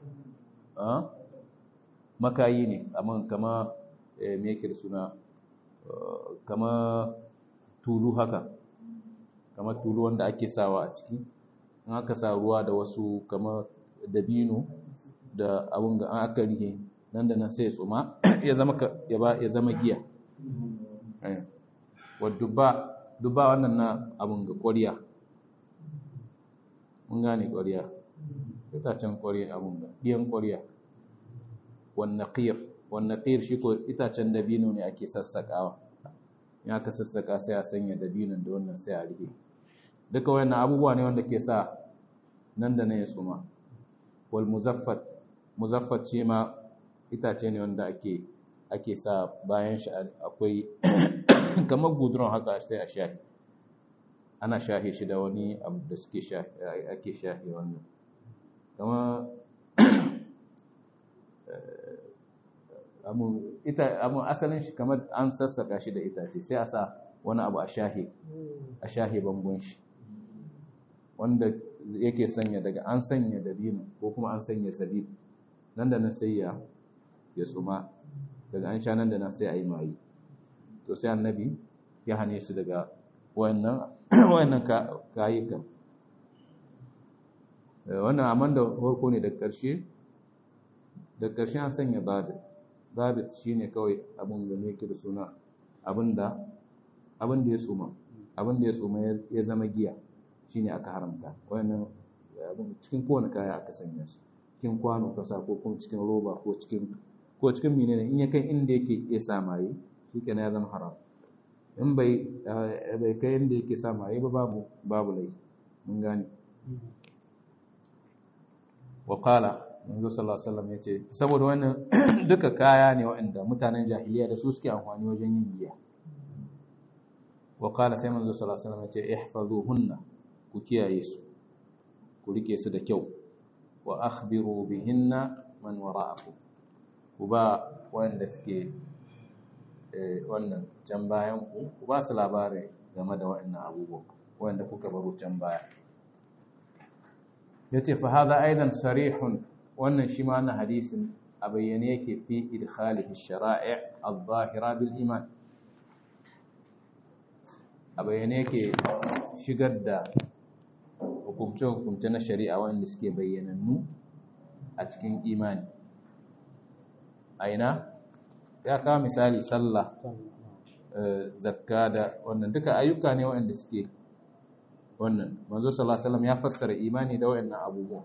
makayi ne amma kama me yake da suna kama tulu haka kama tulu wanda ake sawa a ciki in aka sa ruwa da wasu kama dabino da abun ga an aka rihe nan da nan sai ya tsuma ya zama ya ba ya zama giya wa dubba dubba wannan na abun ga ƙwariya mun gane ƙwariya itacen ƙwariya abun ga ɗiyan ƙwariya wannan qir wannan qir shi ko itacen dabino ne ake sassaƙawa in aka sassaƙa sai a sanya dabinon da wannan sai a rihe duka wannan abubuwa ne wanda ke sa nan da nan ya tsuma wal muzaffat muzaffat shi ma itace ne wanda ake ake sa bayan shi akwai kamar gudron haka sai a shahi ana shahe shi da wani abu da suke ake shahe wannan kama amu asalin shi kamar an sassaka shi da itace sai a sa wani abu a shahe a shahe bangon shi wanda yake sanya daga an sanya dabino ko kuma an sanya zabib nan da nan sai ya ya tsuma daga an sha nan da nan sai a yi mayi to sai annabi ya hane su daga wannan wannan kayukan wannan amman da farko ne da ƙarshe da ƙarshe an sanya zabit zabit shine kawai abin da ne da suna abinda abin da ya tsuma abin da ya tsuma ya zama giya shine aka haramta wannan cikin kowane kaya aka sanya shi cikin kwano kasa ko kuma cikin roba ko cikin ko cikin menene in ya kai inda yake iya sa maye shikenan ya zama haram in bai bai kai inda yake sa maye ba babu babu lai mun gane wa qala manzo sallallahu alaihi wasallam yace saboda wannan duka kaya ne waɗanda mutanen jahiliya da su suke amfani wajen yin giya wa qala sai manzo sallallahu alaihi wasallam yace ihfazuhunna ku kiyaye su ku rike su da kyau wa akhbiru bihinna man wara'akum ku ba wanda suke wannan can bayan ku ku ba su labari game da waɗannan abubuwa wanda kuka baro can baya yace fa hadha aidan sarihun wannan shi ma na hadisin a bayyane yake fi idkhalihi shara'i' adh-dhahira bil iman a bayyane yake shigar da hukumce-hukumce na shari'a wanda suke bayyanannu a cikin imani aina ya kawo misali sallah zakka da wannan duka ayyuka ne waɗanda suke wannan manzo sallallahu alaihi wasallam ya fassara imani da waɗannan abubuwa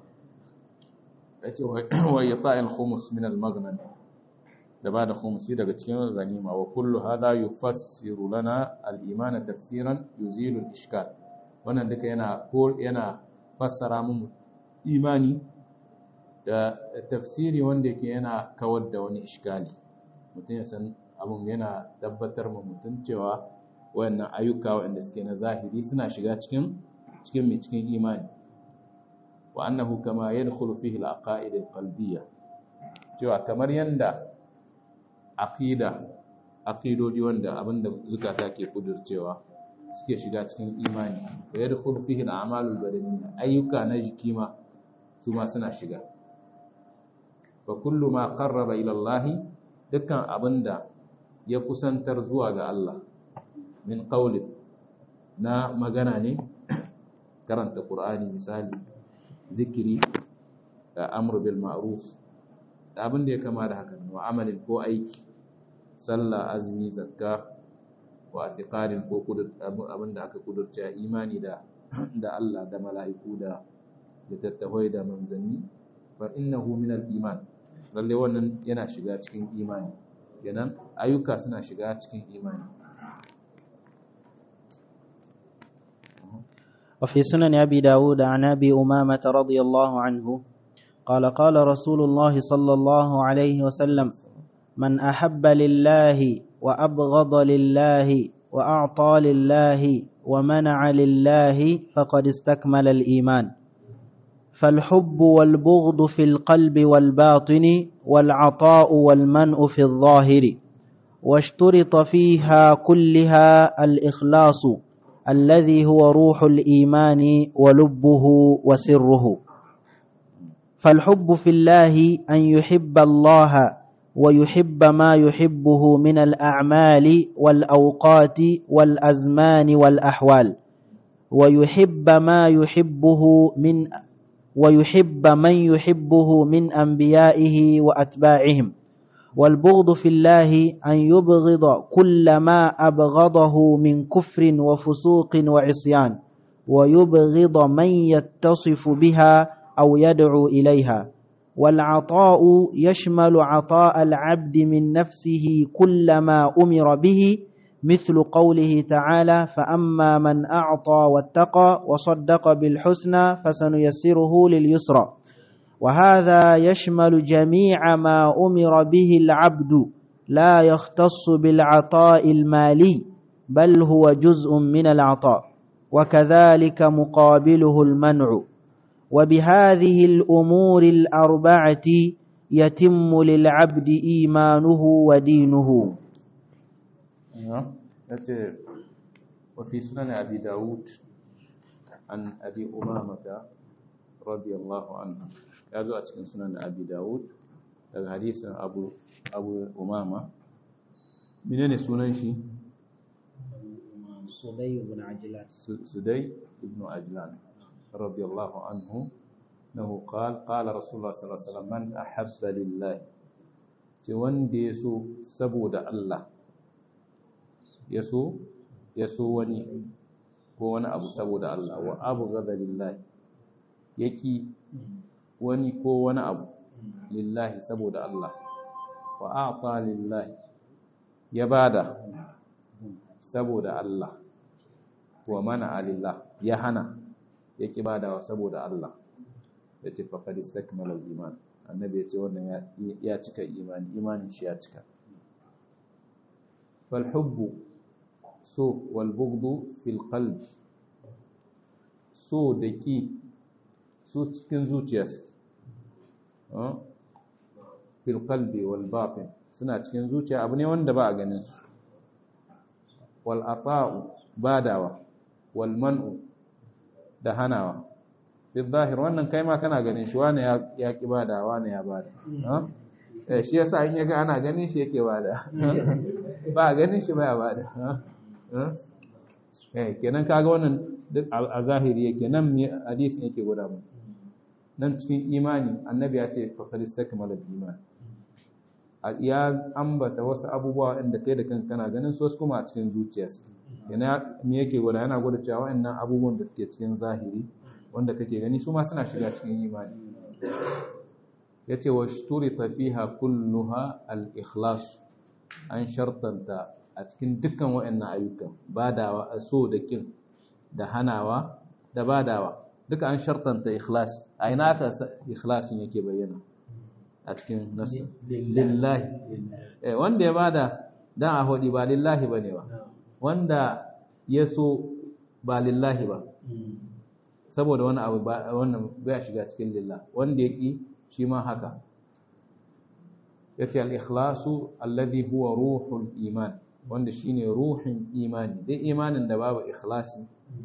yace wa yata'il khumus min al-maghnan da ba da khumsi daga cikin ganima wa kullu hadha yufassiru lana al-iman tafsiran yuzilu al-ishkal wannan duka yana yana fassara mu imani da tafsiri wanda yake yana kawar da wani iskali mutum ya san abun yana tabbatar ma mutum cewa wayannan ayyuka waɗanda suke na zahiri suna shiga cikin cikin mai cikin imani wa annahu kama yadkhulu fihi al-aqaid al-qalbiyya cewa kamar yanda aqida aqidodi wanda abinda zukata ke kudurcewa suke shiga cikin imani wa yadkhulu fihi al-a'malul badaniyya ayyuka na jiki ma su ma suna shiga fa kullu ma qarraba ila Allah dukkan abinda ya kusantar zuwa ga Allah min qawli na magana ne karanta qur'ani misali zikiri da amru bil ma'ruf da abin da ya kama da haka wa amalin ko aiki sallah azumi zakka wa atiqadin ko abin da aka kudurta imani da da Allah da mala'iku da littattafai da manzanni fa innahu min al-iman lalle wannan yana shiga cikin imani kenan ayyuka suna shiga cikin imani وفي سنن أبي داود عن أبي أمامة رضي الله عنه قال قال رسول الله صلى الله عليه وسلم من أحب لله وأبغض لله وأعطى لله ومنع لله فقد استكمل الإيمان فالحب والبغض في القلب والباطن والعطاء والمنع في الظاهر واشترط فيها كلها الإخلاص الذي هو روح الإيمان ولبه وسره فالحب في الله أن يحب الله ويحب ما يحبه من الأعمال والأوقات والأزمان والأحوال ويحب ما يحبه من ويحب من يحبه من أنبيائه وأتباعهم والبغض في الله أن يبغض كل ما أبغضه من كفر وفسوق وعصيان ويبغض من يتصف بها أو يدعو إليها والعطاء يشمل عطاء العبد من نفسه كل ما أمر به مثل قوله تعالى فأما من أعطى واتقى وصدق بالحسنى فسنيسره لليسرى وهذا يشمل جميع ما أمر به العبد لا يختص بالعطاء المالي بل هو جزء من العطاء وكذلك مقابله المنع وبهذه الأمور الأربعة يتم للعبد إيمانه ودينه وفي سنن أبي داود عن أبي أمامة رضي الله عنه هذا أتكن سنن أبي داود daga hadisin abu abu umama menene sunan shi sudai ibn ajlan sudai ibn ajlan radiyallahu anhu annahu qala qala rasulullah sallallahu alaihi wasallam man ahabba lillah ce wanda yaso saboda Allah yaso yaso wani ko wani abu saboda Allah wa abghada lillah yaki wani ko wani abu lillahi saboda Allah wa a'ta lillahi ya bada saboda Allah wa mana alillah ya hana ya ki badawa saboda Allah ya ce faqad istakmala al-iman annabi ya ce wannan ya cika imani imanin shi ya cika fal hubbu so wal bughdu fil qalbi so da ki so cikin zuciyarsa fil qalbi wal batin suna cikin zuciya abu ne wanda ba a ganin su wal ata'u badawa wal man'u da hanawa fi zahir wannan kai ma kana ganin shi wani ya ki bada wani ya bada eh shi yasa in yaga ana ganin shi yake bada ba ganin shi ba ya bada eh kenan kaga wannan duk a zahiri yake nan hadisin yake guda mu nan cikin imani annabi ya ce faqad istakmala iman ya ambata wasu abubuwa inda kai da kanka kana ganin su wasu kuma a cikin zuciyarsa yana me yake gwada yana gwada cewa waɗannan abubuwan da suke cikin zahiri wanda kake gani su ma suna shiga cikin imani yace wa shturita fiha kulluha al-ikhlas an shartanta a cikin dukkan waɗannan ayyukan badawa so da kin da hanawa da badawa duka an shartanta ikhlas a ina ka ikhlasin yake bayyana a cikin nasu lillahi eh wanda ya bada dan a hodi ba lillahi bane ba wanda ya so ba lillahi ba saboda wani abu wannan bai shiga cikin lillah wanda ya ki shi ma haka yace al-ikhlasu alladhi huwa ruhul iman wanda shine ruhin imani dai imanin da babu ikhlasi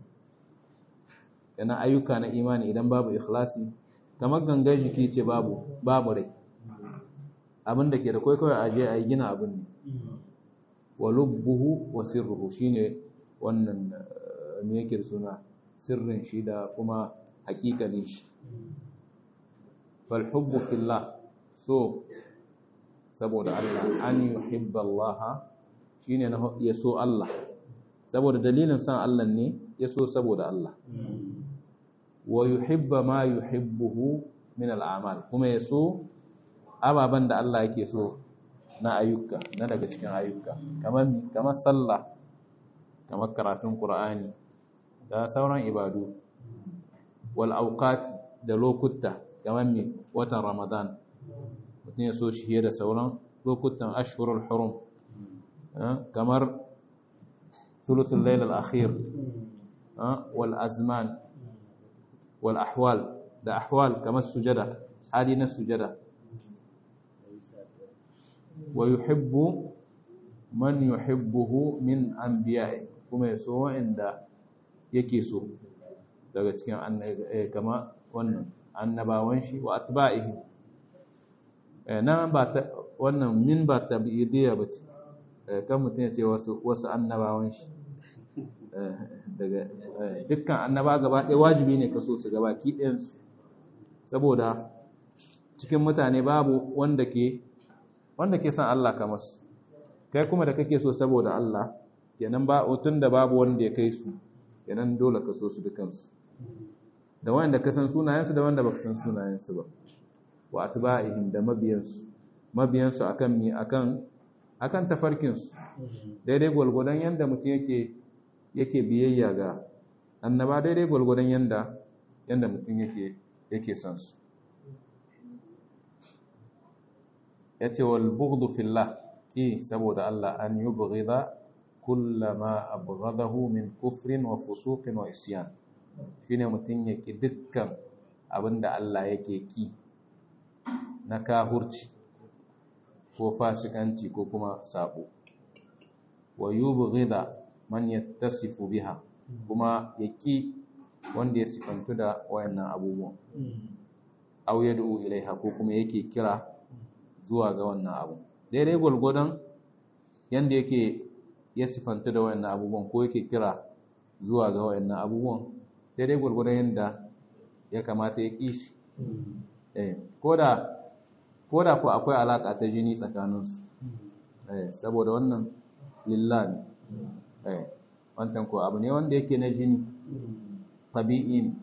yana ayyuka na imani idan babu ikhlasi kamar gangan jiki ce babu babu rai abin da ke da kai kawai aje a yi gina abin ne wa lubbuhu wa sirruhu shine wannan me yake da suna sirrin shi da kuma hakikalin shi fal hubbu fillah so saboda Allah an yuhibba Allah shine na ya so Allah saboda dalilin san Allah ne ya so saboda Allah wa yuhibba ma yuhibbuhu min al'amal kuma ya so ababen da Allah yake so na ayyuka na daga cikin ayyuka kamar kamar sallah kamar karatun Qur'ani da sauran ibadu wal awqat da lokuta kamar mi watan Ramadan mutum ya so shi da sauran lokutan ashhurul hurum kamar thuluthul layl al-akhir wal azman wal ahwal da ahwal kamar sujada hali na sujada wa yuhibbu man yuhibbuhu min anbiya'i kuma yaso wanda yake so daga cikin kama wannan annabawan shi wa atba'ihi nan ba ta wannan min ba tabi'idiyya bace kan mutum ya ce wasu wasu annabawan shi daga dukkan annaba gaba ɗaya wajibi ne ka so su gaba ki ɗayansu saboda cikin mutane babu wanda ke wanda ke son Allah kamar su kai kuma da kake so saboda Allah kenan ba tun da babu wanda ya kai su kenan dole ka so su dukansu da wanda ka san sunayensu da wanda baka san sunayensu ba wa atba'ihim da mabiyansu mabiyansu akan mi akan akan tafarkinsu daidai gwalgwadon yanda mutum yake yake biyayya ga annaba daidai gwalgwadon yanda yanda mutum yake yake son su yace wal bughdu fillah ki saboda Allah an yubghida kullama abghadahu min kufrin wa fusuqin wa isyan shine mutum ya ki dukkan abinda Allah yake ki na kahurci ko fasikanci ko kuma sabo wa yubghida man yattasifu biha kuma ya ki wanda ya sifantu da wayannan abubuwan aw yad'u ilaiha ko kuma yake kira zuwa ga wannan abu daidai gwargwadon yanda yake ya sifantu da wayannan abubuwan ko yake kira zuwa ga wayannan abubuwan daidai gwargwadon yanda ya kamata ya ƙi shi eh koda koda ko akwai alaka ta jini tsakaninsu eh saboda wannan lillah ne eh wancan ko abu ne wanda yake na jini tabi'i ne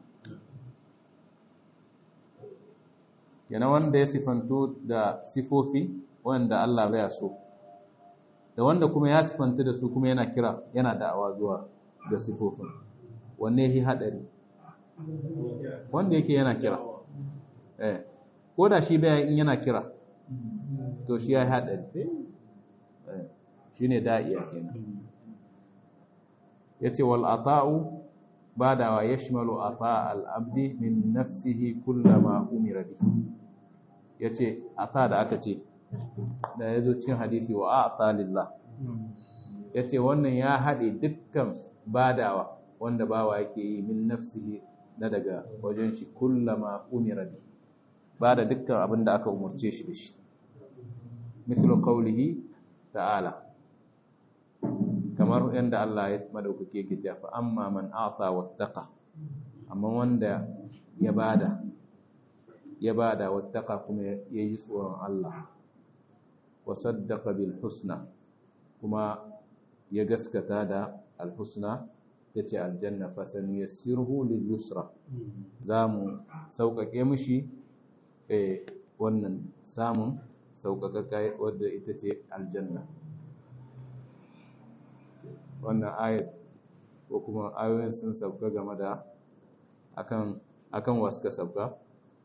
yana wanda ya sifantu da sifofi wanda Allah baya so da wanda kuma ya sifantu da su kuma yana kira yana da'awa zuwa ga sifofin wanne yi hadari wanda yake yana kira eh ko da shi baya in yana kira to shi ya yi hadari eh shine da'iya kenan yace wal ata'u badawa yashmalu ata al-abdi min nafsihi kullama umira bihi yace ata da aka ce da yazo cikin hadisi wa ata lillah yace wannan ya hade dukkan badawa wanda bawa yake yi min nafsihi na daga wajen shi kullama umira bihi bada dukkan abin da aka umurce shi da shi mithlu qawlihi ta'ala kamar yadda Allah ya madaukake yake cewa fa amma man ata wattaqa amma wanda ya bada ya bada wattaqa kuma yayi tsoron Allah wa saddaqa bil husna kuma ya gaskata da al husna yace aljanna fa sanuyassiruhu lil yusra zamu sauƙaƙe mishi eh wannan samun sauƙaƙa wadda ita ce aljanna wannan ayat ko kuma ayoyin sun sauka game da akan akan wa suka sauka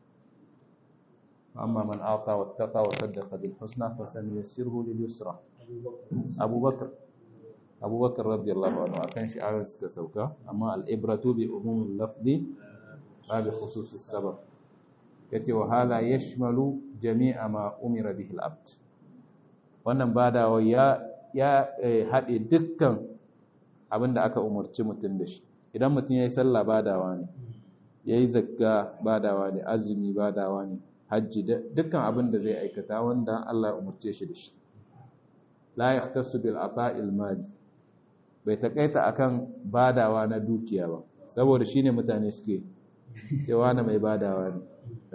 amma man ata wattaqa wa saddaqa bil husna fa sanuyassiruhu lil yusra abubakar abubakar radiyallahu anhu akan shi ayoyin suka sauka amma al ibratu bi umumil lafzi ba bi khususis sabab yace wa hala yashmalu jami'a ma umira bihi al abd wannan badawa ya ya haɗe dukkan abin da aka umarci mutum da shi idan mutum ya yi sallah badawa ne ya yi zakka badawa ne azumi badawa ne hajji dukkan abin da zai aikata wanda Allah ya umarce shi da shi la yahtassu bil ata'il mali bai takaita akan badawa na dukiya ba saboda shine mutane suke cewa na mai badawa ne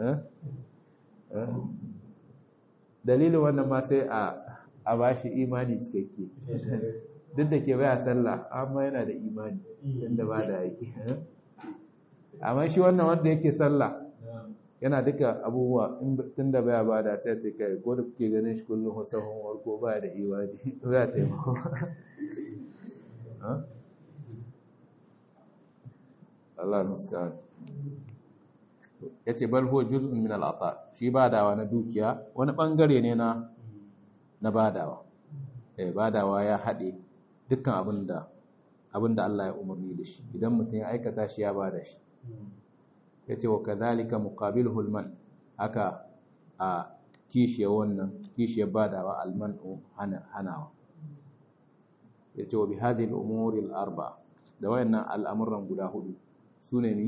dalilin wannan ma sai a a bashi imani cikakke duk da ke baya sallah amma yana da imani inda ba da yake amma shi wannan wanda yake sallah yana duka abubuwa tun da baya ba da sai ta kai ko da kuke ganin shi kullum wasahun warko baya da imani baya taimako Allah musta'an yace bal huwa juz'un min al-ata shi badawa na dukiya wani bangare ne na na badawa eh badawa ya hade dukkan abinda abinda Allah ya umarni da shi idan mutum ya aikata shi ya bada shi yace wa kadhalika muqabiluhu al-man haka a kishiya wannan kishiya badawa al-man'u hana hanawa yace wa bi hadhihi al-umuri al-arba da wayannan al'amuran guda hudu sune ni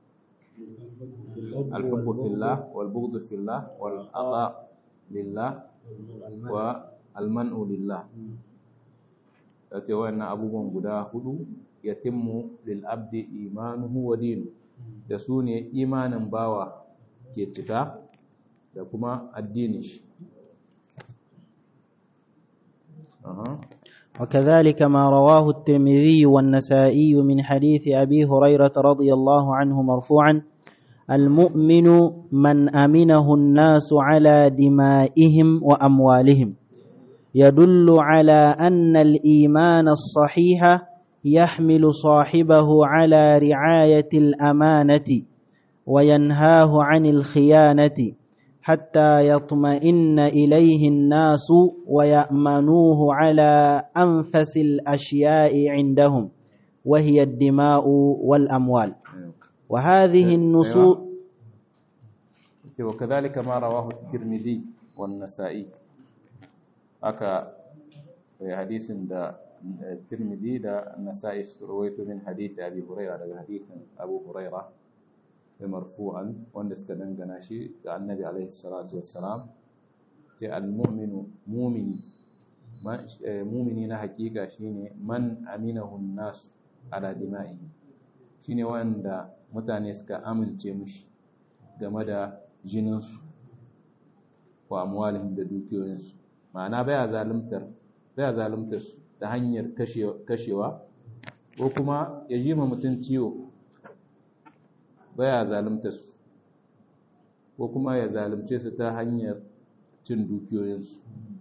الحب في الله والبغض في الله والعطاء لله والمنع لله yace wayannan abubuwan guda hudu yatimmu lil abdi imanuhu wa dinu da su ne imanin bawa ke cika da kuma addinin shi وكذلك ما رواه الترمذي والنسائي من حديث أبي هريرة رضي الله عنه مرفوعا المؤمن من أمنه الناس على دمائهم وأموالهم يدل على أن الإيمان الصحيح يحمل صاحبه على رعاية الأمانة وينهاه عن الخيانة حتى يطمئن إليه الناس ويأمنوه على أنفس الأشياء عندهم وهي الدماء والأموال وهذه النصوص وكذلك ما رواه الترمذي والنسائي aka hadisin da Tirmidhi da Nasa'i suka rawaito min hadisi Abi Hurairah daga hadisin Abu Hurairah da marfu'an wanda suka dangana shi ga Annabi alaihi salatu wassalam ce al-mu'minu mu'mini mu'mini na hakika shine man aminahu an-nas ala dima'i shine wanda mutane suka amince mushi game da jininsu wa amwalihim da dukiyoyinsu ma'ana baya zalimtar baya zalimtar su ta hanyar kashewa ko kuma ya ji ma mutum ciwo baya zalimtar su ko kuma ya zalimce su ta hanyar cin dukiyoyinsu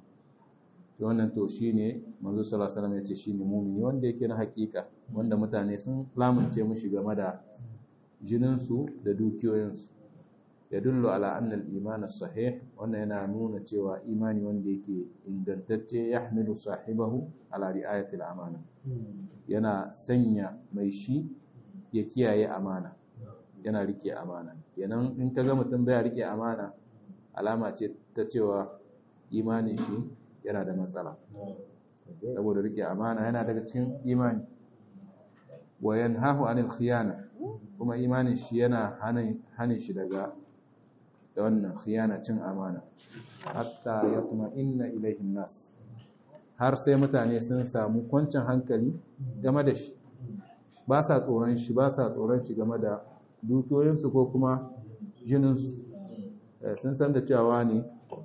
to wannan to shine manzo sallallahu alaihi wasallam yace shine mu'mini wanda yake na hakika wanda mutane sun lamunce mushi game da jininsu da dukiyoyinsu yadullu ala anna al-iman as-sahih wannan yana nuna cewa imani wanda yake ingantacce yahmilu sahibahu ala ri'ayati al-amana yana sanya mai shi ya kiyaye amana yana rike amana kenan in ka ga mutum baya rike amana alama ce ta cewa imanin shi yana da matsala saboda rike amana yana daga cikin imani wa yanhahu anil khiyana kuma imanin shi yana hanin shi daga da wannan khiyana cin amana hatta ya kuma inna ilaihin nas har sai mutane sun samu kwancin hankali game da shi ba sa tsoron shi ba sa tsoron shi game da dukiyoyinsu ko kuma jininsu sun san da cewa ne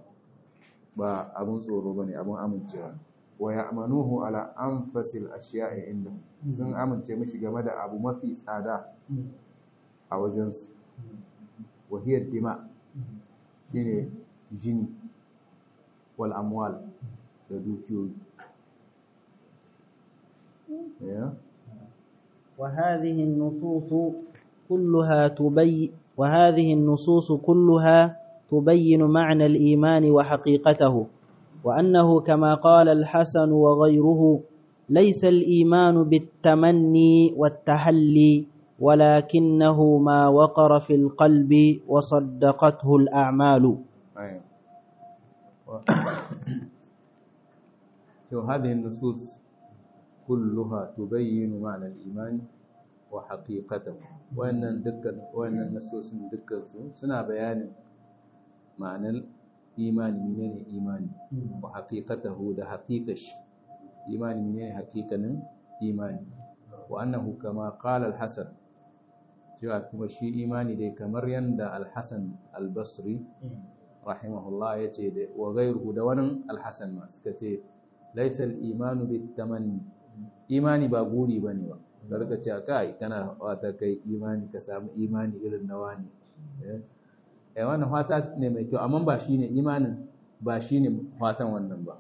ba abin tsoro ba ne abin amincewa wa ya amanuhu ala an fasil ashiya'i inda sun amince mishi game da abu mafi tsada a wajensu wahiyar dima shine jini wal amwal da dukiyoyi وهذه النصوص كلها تبين وهذه النصوص كلها تبين معنى الإيمان وحقيقته وأنه كما قال الحسن وغيره ليس الإيمان بالتمني والتحلي ولكنه ما وقر في القلب وصدقته الأعمال هذه النصوص كلها تبين معنى الإيمان وحقيقته وأن دكان وأن النصوص دكان سنا بيان معنى الإيمان من الإيمان وحقيقته ده حقيقش إيمان من حقيقة إيمان وأنه كما قال الحسن cewa kuma shi imani dai kamar yadda alhassan albasri rahimahullah ya ce da wa gairu da wani alhassan ma suka ce laisal imanu bi tamanni imani ba guri ba ne ba ga rika ce kai kana wata kai imani ka samu imani irin na wani eh wannan fata ne mai kyau amma ba shine imanin ba shine fatan wannan ba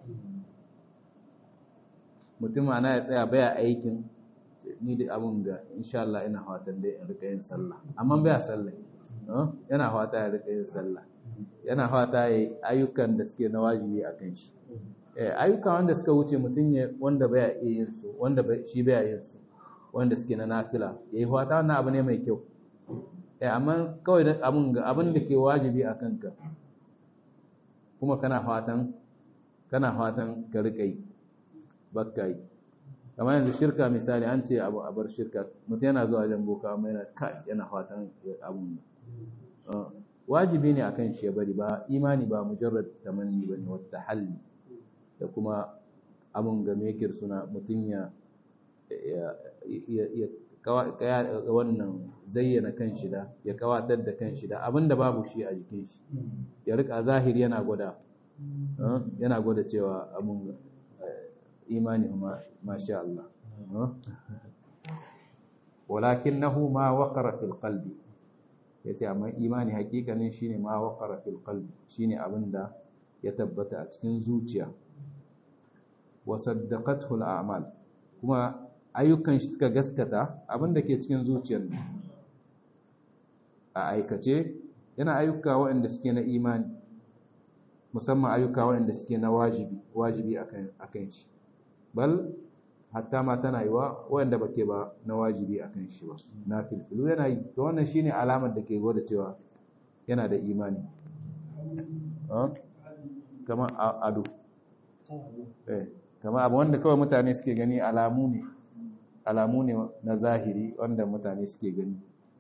mutum ana ya tsaya baya aikin ni da abun ga insha Allah ina fatan dai in rika yin sallah amma baya sallah yana fata ya rika yin sallah yana fata ya ayyukan da suke na wajibi a kan shi eh ayyuka wanda suka wuce mutum ya wanda baya iya yin su wanda shi baya yin su wanda suke na nafila yayi fata wannan abu ne mai kyau eh amma kawai da abun ga abin da ke wajibi a kanka kuma kana fatan kana fatan ka rika yi bakka yi kamar yanzu shirka misali an ce abu a bar shirka mutum yana zuwa wajen boka amma yana kai yana fatan abun wajibi ne akan shi ya bari ba imani ba mujarrad tamanni bane wata halli da kuma abun ga mekir suna mutum ya ya wannan zayyana kan shi da ya kawatar da kan shi da abinda babu shi a jikin shi ya rika zahiri yana gwada yana gwada cewa abun imani ma masha Allah walakinahu ma waqara fil qalbi yace amma imani hakikanin shine ma waqara fil qalbi shine abinda ya tabbata a cikin zuciya wa saddaqathu al a'mal kuma ayyukan shi suka gaskata abinda ke cikin zuciyar a aikace yana ayyuka waɗanda suke na imani musamman ayyuka waɗanda suke na wajibi wajibi akan akan shi bal hatta ma tana yiwa waɗanda bake ba na wajibi akan shi ba na filfilu yana yi to wannan shine alamar da ke gwada cewa yana da imani kamar ado eh kamar abu wanda kawai mutane suke gani alamu ne alamu ne na zahiri wanda mutane suke gani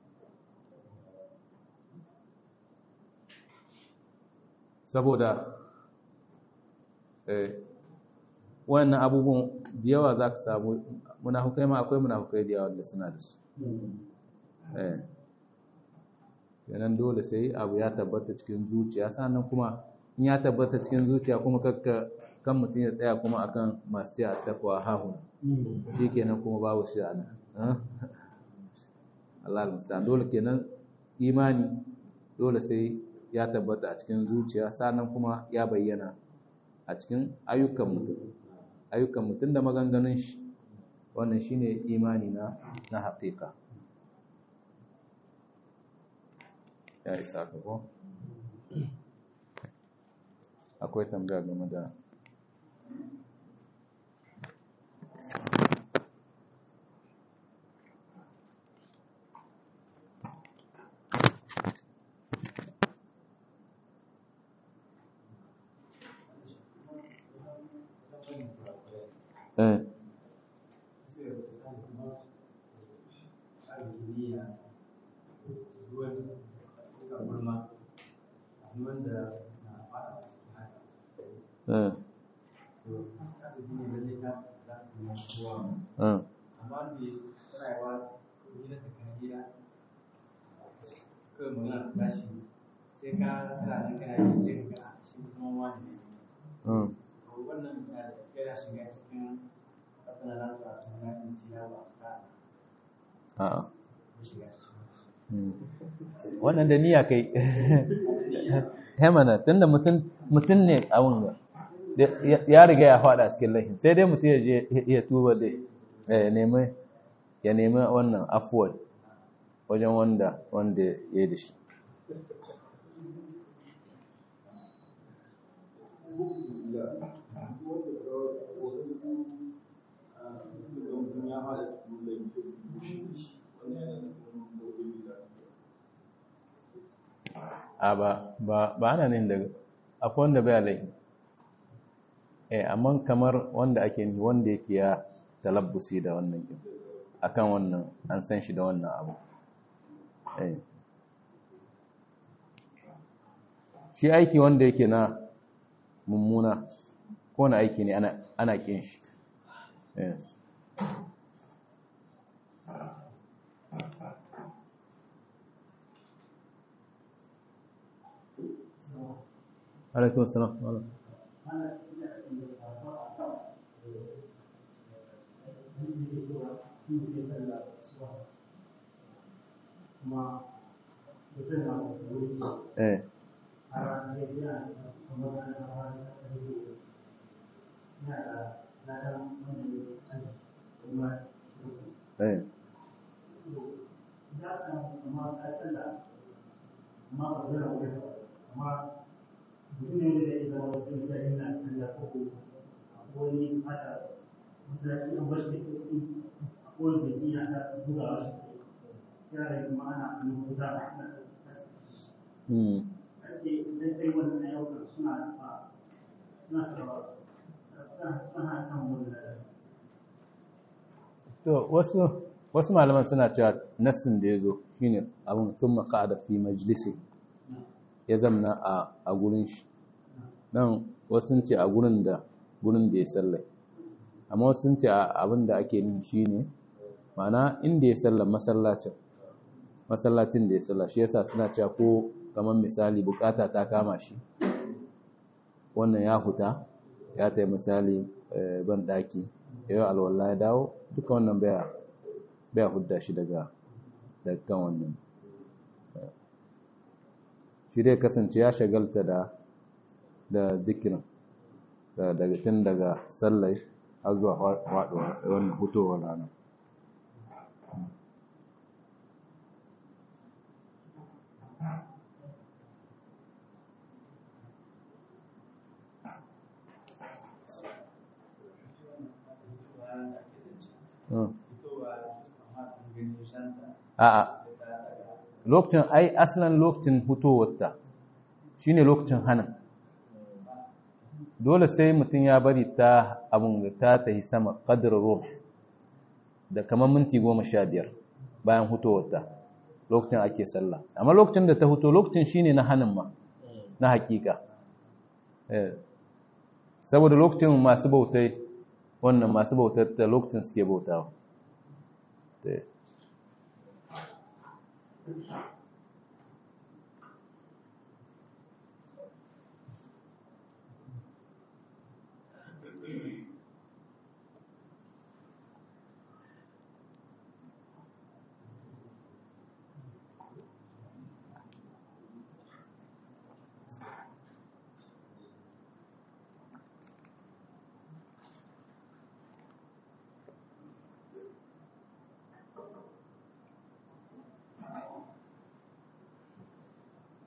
saboda wannan abubuwan da yawa za ka samu munafukai ma akwai munafukai da yawa da suna da su yanan dole sai abu ya tabbata cikin zuciya sannan kuma in ya tabbata cikin zuciya kuma kakka kan mutum ya tsaya kuma akan masu ce a takwa hahun shi kenan kuma babu shi a nan Allah al dole kenan imani dole sai ya tabbata a cikin zuciya sannan kuma ya bayyana a cikin ayyukan mutum ayyukan mutum da maganganun shi wannan shine imani na na haƙiƙa ya isa ka ko akwai tambaya game da eh eh eh mm a'a wannan da niyya kai hemana tunda mutum mutum ne a wunga ya riga ya faɗa cikin lahin sai dai mutum ya je ya tuba da ya nemi ya nemi wannan afuwar wajen wanda wanda ya yi da shi a ba ba ba ana nan daga akwai wanda bai laifi eh amma kamar wanda ake ni wanda yake ya talabbusi da wannan din akan wannan an san shi da wannan abu eh shi aiki wanda yake na mummuna ko na aiki ne ana ana kin shi eh alaikun salam eh eh hmm to wasu wasu malaman suna cewa nassin da ya zo shine abin sun maka'ada fi majalisi ya zamna a a gurin shi nan wasu sun ce a gurin da gurin da ya sallai amma wasu sun ce abin da ake nin shine ma'ana inda ya sallar masallacin masallacin da ya sallar shi yasa suna cewa ko kamar misali bukata ta kama shi wannan ya huta ya tai misali ban daki yau alwala ya dawo duka wannan baya baya hudda shi daga daga kan wannan shi dai kasance ya shagalta da da zikirin daga tun daga sallai har zuwa faɗuwa wannan hutowar rana a'a lokacin ai aslan lokacin hutowarta shine lokacin hana dole sai mutum ya bari ta abun da ta tahi sama qadr ruh da kamar minti goma sha biyar bayan hutowarta lokacin ake sallah amma lokacin da ta huto lokacin shine na hanin ma na hakika saboda lokacin masu bautai wannan masu bautar da lokacin suke bautawa